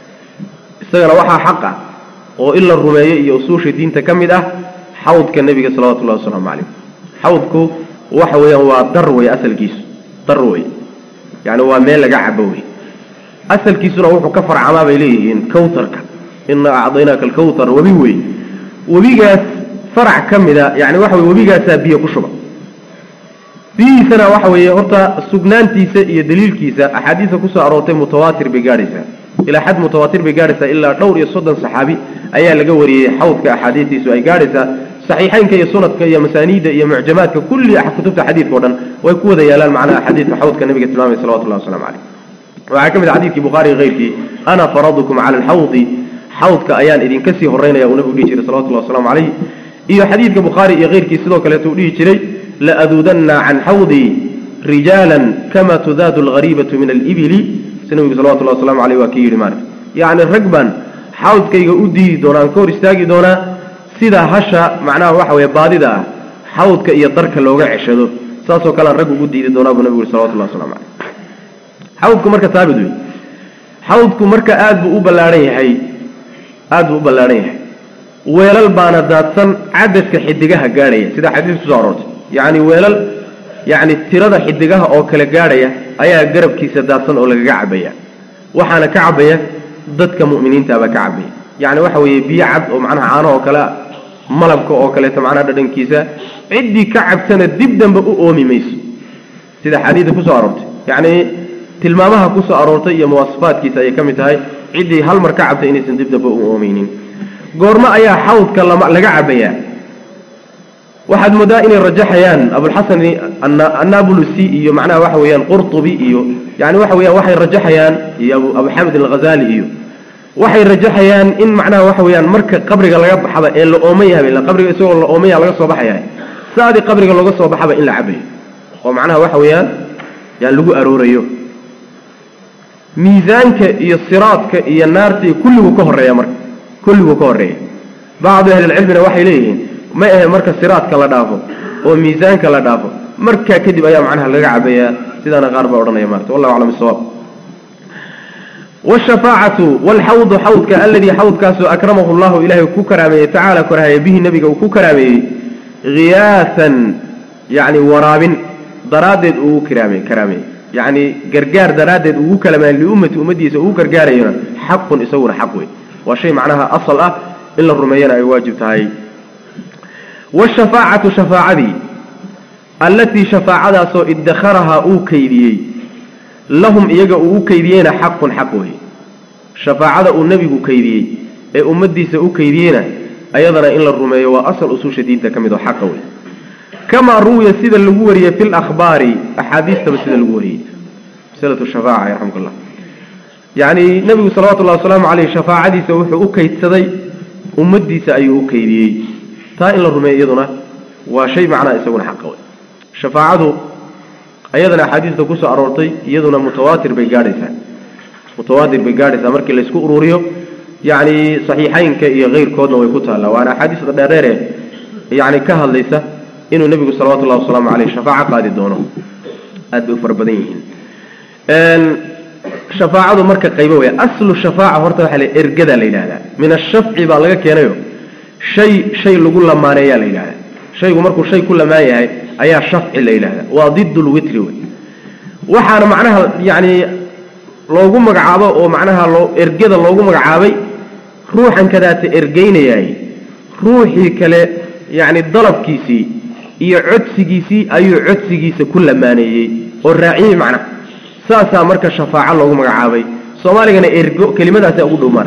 isagana waxaa xaq ah oo in la rumeeyo iyo usuusha diinta ka mid ah xawdka nebiga salawatullahi wasalaamu calayh xawdku waxa weeyaan waa dar wey asalkiisu dar wey yacni waa meel laga cabo wey asalkiisuna wuxuu ka farcamaa bay leeyihiin kawtarka ina acdaynaaka alkawtar webi wey webigaas farac ka mida yani waxa wey webigaasaa biyo ku shuba biyihiisana waxa weeye horta sugnaantiisa iyo daliilkiisa axaadiista kusoo aroortay mutawaatir bay gaadhaysaa ilaa xad mutawaatir bay gaadhaysaa ilaa dhowr iyo soddon saxaabi ayaa laga wariyey xawdka axaadiistiisu ay gaadhaysaa saxiixeynka iyo sunadka iyo masaaniidda iyo mucjamaadka kulli kutubta xadiidka o dhan way ku wada yaalaan macnaha xadiidka xawdka nabiga tilmaamay salawatullahi waslamu caleyh waxaa ka mid a xadidkii bukhaari keyrkii ana faradukum cala alxawdi xawdka ayaan idinka sii horeynaya uu nabigu dhihi jiray salawatullahi waslamu calayh iyo xadiidka bukhaari iyo keyrkii sidoo kaleeto uu dhihi jiray laaduudanna can xawdii rijaalan kama tudaadu alghariibatu min alibili si nabigu salawatullahi waslamu aleyh waa kii yidhi maarka yacni rag baan xawdkayga u diidi doonaa aan ka hor istaagi doonaa sida hasha macnaha waxa weeye baadida ah xawdka iyo darka looga ceshado saasoo kalean rag ugu diidi doonaa buu nabigu yuri salawatullahi waslamu caleyh xawdku marka taabid wey xawdku marka aada buu u ballaadhan yahay aada buu u ballaadhan yahay weelal baana daadsan cadadka xidigaha gaadhaya sida xadiis kusoo aroortay yacni weelal yacni tirada xidigaha oo kale gaadhaya ayaa garabkiisa daadsan oo lagaga cabaya waxaana ka cabaya dadka mu'miniintaabaa ka cabaya yacni waxa weeye biyo cad oo macnaha caano oo kale malabka oo kaleeto macnaha dhadhankiisa ciddii ka cabtana dib dambe u oomi mayso sida xadiida kusoo aroortay yacni tilmaamaha kusoo aroortay iyo muwaasafaadkiisa ayay ka mid tahay ciddii hal mar ka cabtay inaysan dib dambe u oomeynin goormo ayaa xawdka lama laga cabayaa waxaad moodaa inay rajaxayaan abulxasan annabulusi iyo macnaha waxa weeyaan qurtubi iyo yani waxa weyaan waxay rajaxayaan iyo abu xamid alghazali iyo waxay rajaxayaan in macnaha waxa weeyaan marka qabriga laga baxaba ee la ooman yahay qabriga isagoo la ooman yaha laga soo baxaya saadii qabriga looga soo baxaba in la cabayo oo macnaha waxa weeyaan yaan lagu aroorayo miisaanka iyo siraadka iyo naarta iyo kulliguu ka horeeya marka kulliguu ka horeeya bacdu ahlilcilmina waxay leeyihiin ma ahe marka siraadka la dhaafo oo miisaanka la dhaafo markaa kadib ayaa macnaha laga cabayaa sidaana qaar baa odhanaya maarata wallahu aclam bisawaab wshafaacatu wlxawdu xawdka aladii xawdkaasoo akramahu llahu ilaahay ku karaameeyey tacaala korahaya bihi nebiga uu ku karaameeyey hiyaasan yani waraabin daraaddeed uu karaame karaameeyey yacni gargaar daraaddeed ugu kalamaan liummati ummaddiisa ugu gargaarayona xaqun isaguna xaq wey waa shay macnaha asal ah in la rumeeyana ay waajib tahay wshafaacatu shafaacadii allatii shafaacadaasoo idakharahaa uu kaydiyey lahum iyaga uu u kaydiyeyna xaqun xaq wey shafaacada uu nebigu kaydiyey ee ummaddiisa u kaydiyeyna ayadana in la rumeeyo waa asal usuusha diinta ka mid oo xaqa wey kamaa ruwiya sida lagu wariyey fi lakhbaari axaadiistaba sida lagu wariyey maslatu shafaaca yarxamka llah yacni nebigu salawatullahi wasalaamu caleyh shafaacadiisa wuxuu u kaydsaday ummaddiisa ayuu u kaydiyey taa in la rumeeyo iyaduna waa shay macnaha isaguna xaqa wey shafaacadu ayadana axaadiista kusoo aroortay iyaduna mutawaatir bay gaadhaysaa mutawaatir bay gaadhaysaa markii laysku ururiyo yacni saxiixaynka iyo keyrkoodna way ku taallaa waana axaadiista dheereere yacni ka hadlaysa inuu nebigu salawatullahi wasalaamu caleyh shafaaco qaadi doono aad bay u fara badan yihiin shafaacadu marka qaybo weya aslu shafaaca horta waxaa la ergada la yidhahdaa min ashafci baa laga keenayo shay shay lagu lamaaneeyaa la yidhahdaa shaygu markuu shay ku lamaan yahay ayaa shafci la yidhahdaa waa did lwitri wey waxaana macnaha yacni loogu magacaabo oo macnaha loo ergada loogu magacaabay ruuxan kadaata ergeynayaay ruuxii kale yacni dalabkiisii iyo codsigiisii ayuu codsigiisa ku lamaaneeyey oo raaciyey macnaha saasaa marka shafaaco loogu magacaabay soomaaligana ergo kelimadaasa ugu dhow maara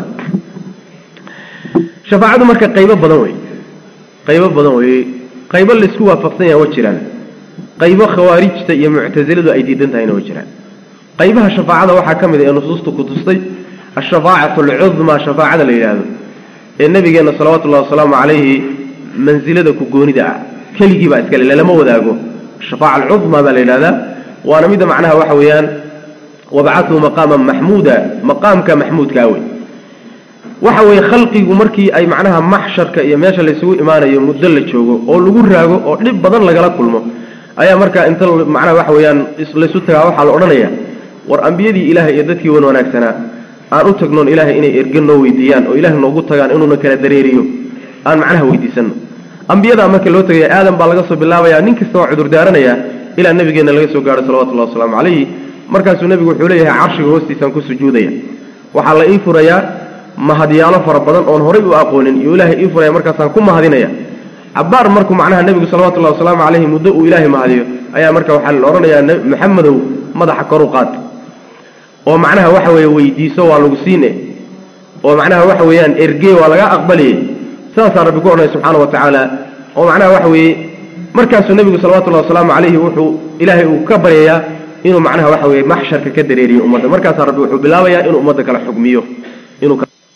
shafaacadu marka qaybo badan wey qaybo badan wey qaybo laisku waafaqsan yaha wa jiraan qaybo khawaarijta iyo muctasiladu ay diidan tahayna wa jiraan qaybaha shafaacada waxaa ka mid a ee nusuusta ku tustay ashafaacatu alcudmaa shafaacada la yidhaahdo ee nabigeenna salawatullahi wasalaamu calayhi mansilada ku goonida ah keligii baa iskale lalama wadaago shafaaca alcudmaa baa la yidhahdaa waana midda macnaha waxa weeyaan wabcathu maqaaman maxmuuda maqaamka maxmuudkaa wey waxa weeye khalqigu markii ay macnaha maxsharka iyo meesha laysugu imaanayo muddo la joogo oo lagu raago oo dhib badan lagala kulmo ayaa markaa inta macnaha waxa weeyaan laysu tagaa waxaa la odhanaya war ambiyadii ilaahay iyo dadkii wan wanaagsanaa aan u tagnoon ilaahay inay erge noo weydiiyaan oo ilahay noogu tagaan inuuna kala dareeriyo aan macnaha weydiisano ambiyadaa marka loo tagaya aadan baa laga soo bilaabaya nin kasta waa cudur daaranaya ilaa nabigeenna laga soo gaaro salawatullahi wasalaamu calayhi markaasuu nebigu wuxuu leeyahay carshiga hoostiisaan ku sujuudaya waxaa la ii furayaa mahadyaalo fara badan oon horay u aqoonin iyo ilaahay ii furaya markaasaan ku mahadinaya cabaar markuu macnaha nebigu salawatullahi wasalaamu calayhi muddo uu ilaahay mahadiyo ayaa marka waxaa la odhanayaa maxamedow madaxa kor u qaad oo macnaha waxa weeye weydiiso waa lagu siine oo macnaha waxa weeyaan ergey waa laga aqbaliyey saasaa rabbi ku odhanaya subxaana wa tacaala oo macnaha waxa weeye markaasuu nebigu salawatullahi wasalaamu calayhi wuxuu ilaahay uu ka baryayaa inuu macnaha waxa weeye maxsharka ka dareeriyo ummadda markaasaa rabbi wuxuu bilaabayaa inuu ummadda kala xugmiyo inuu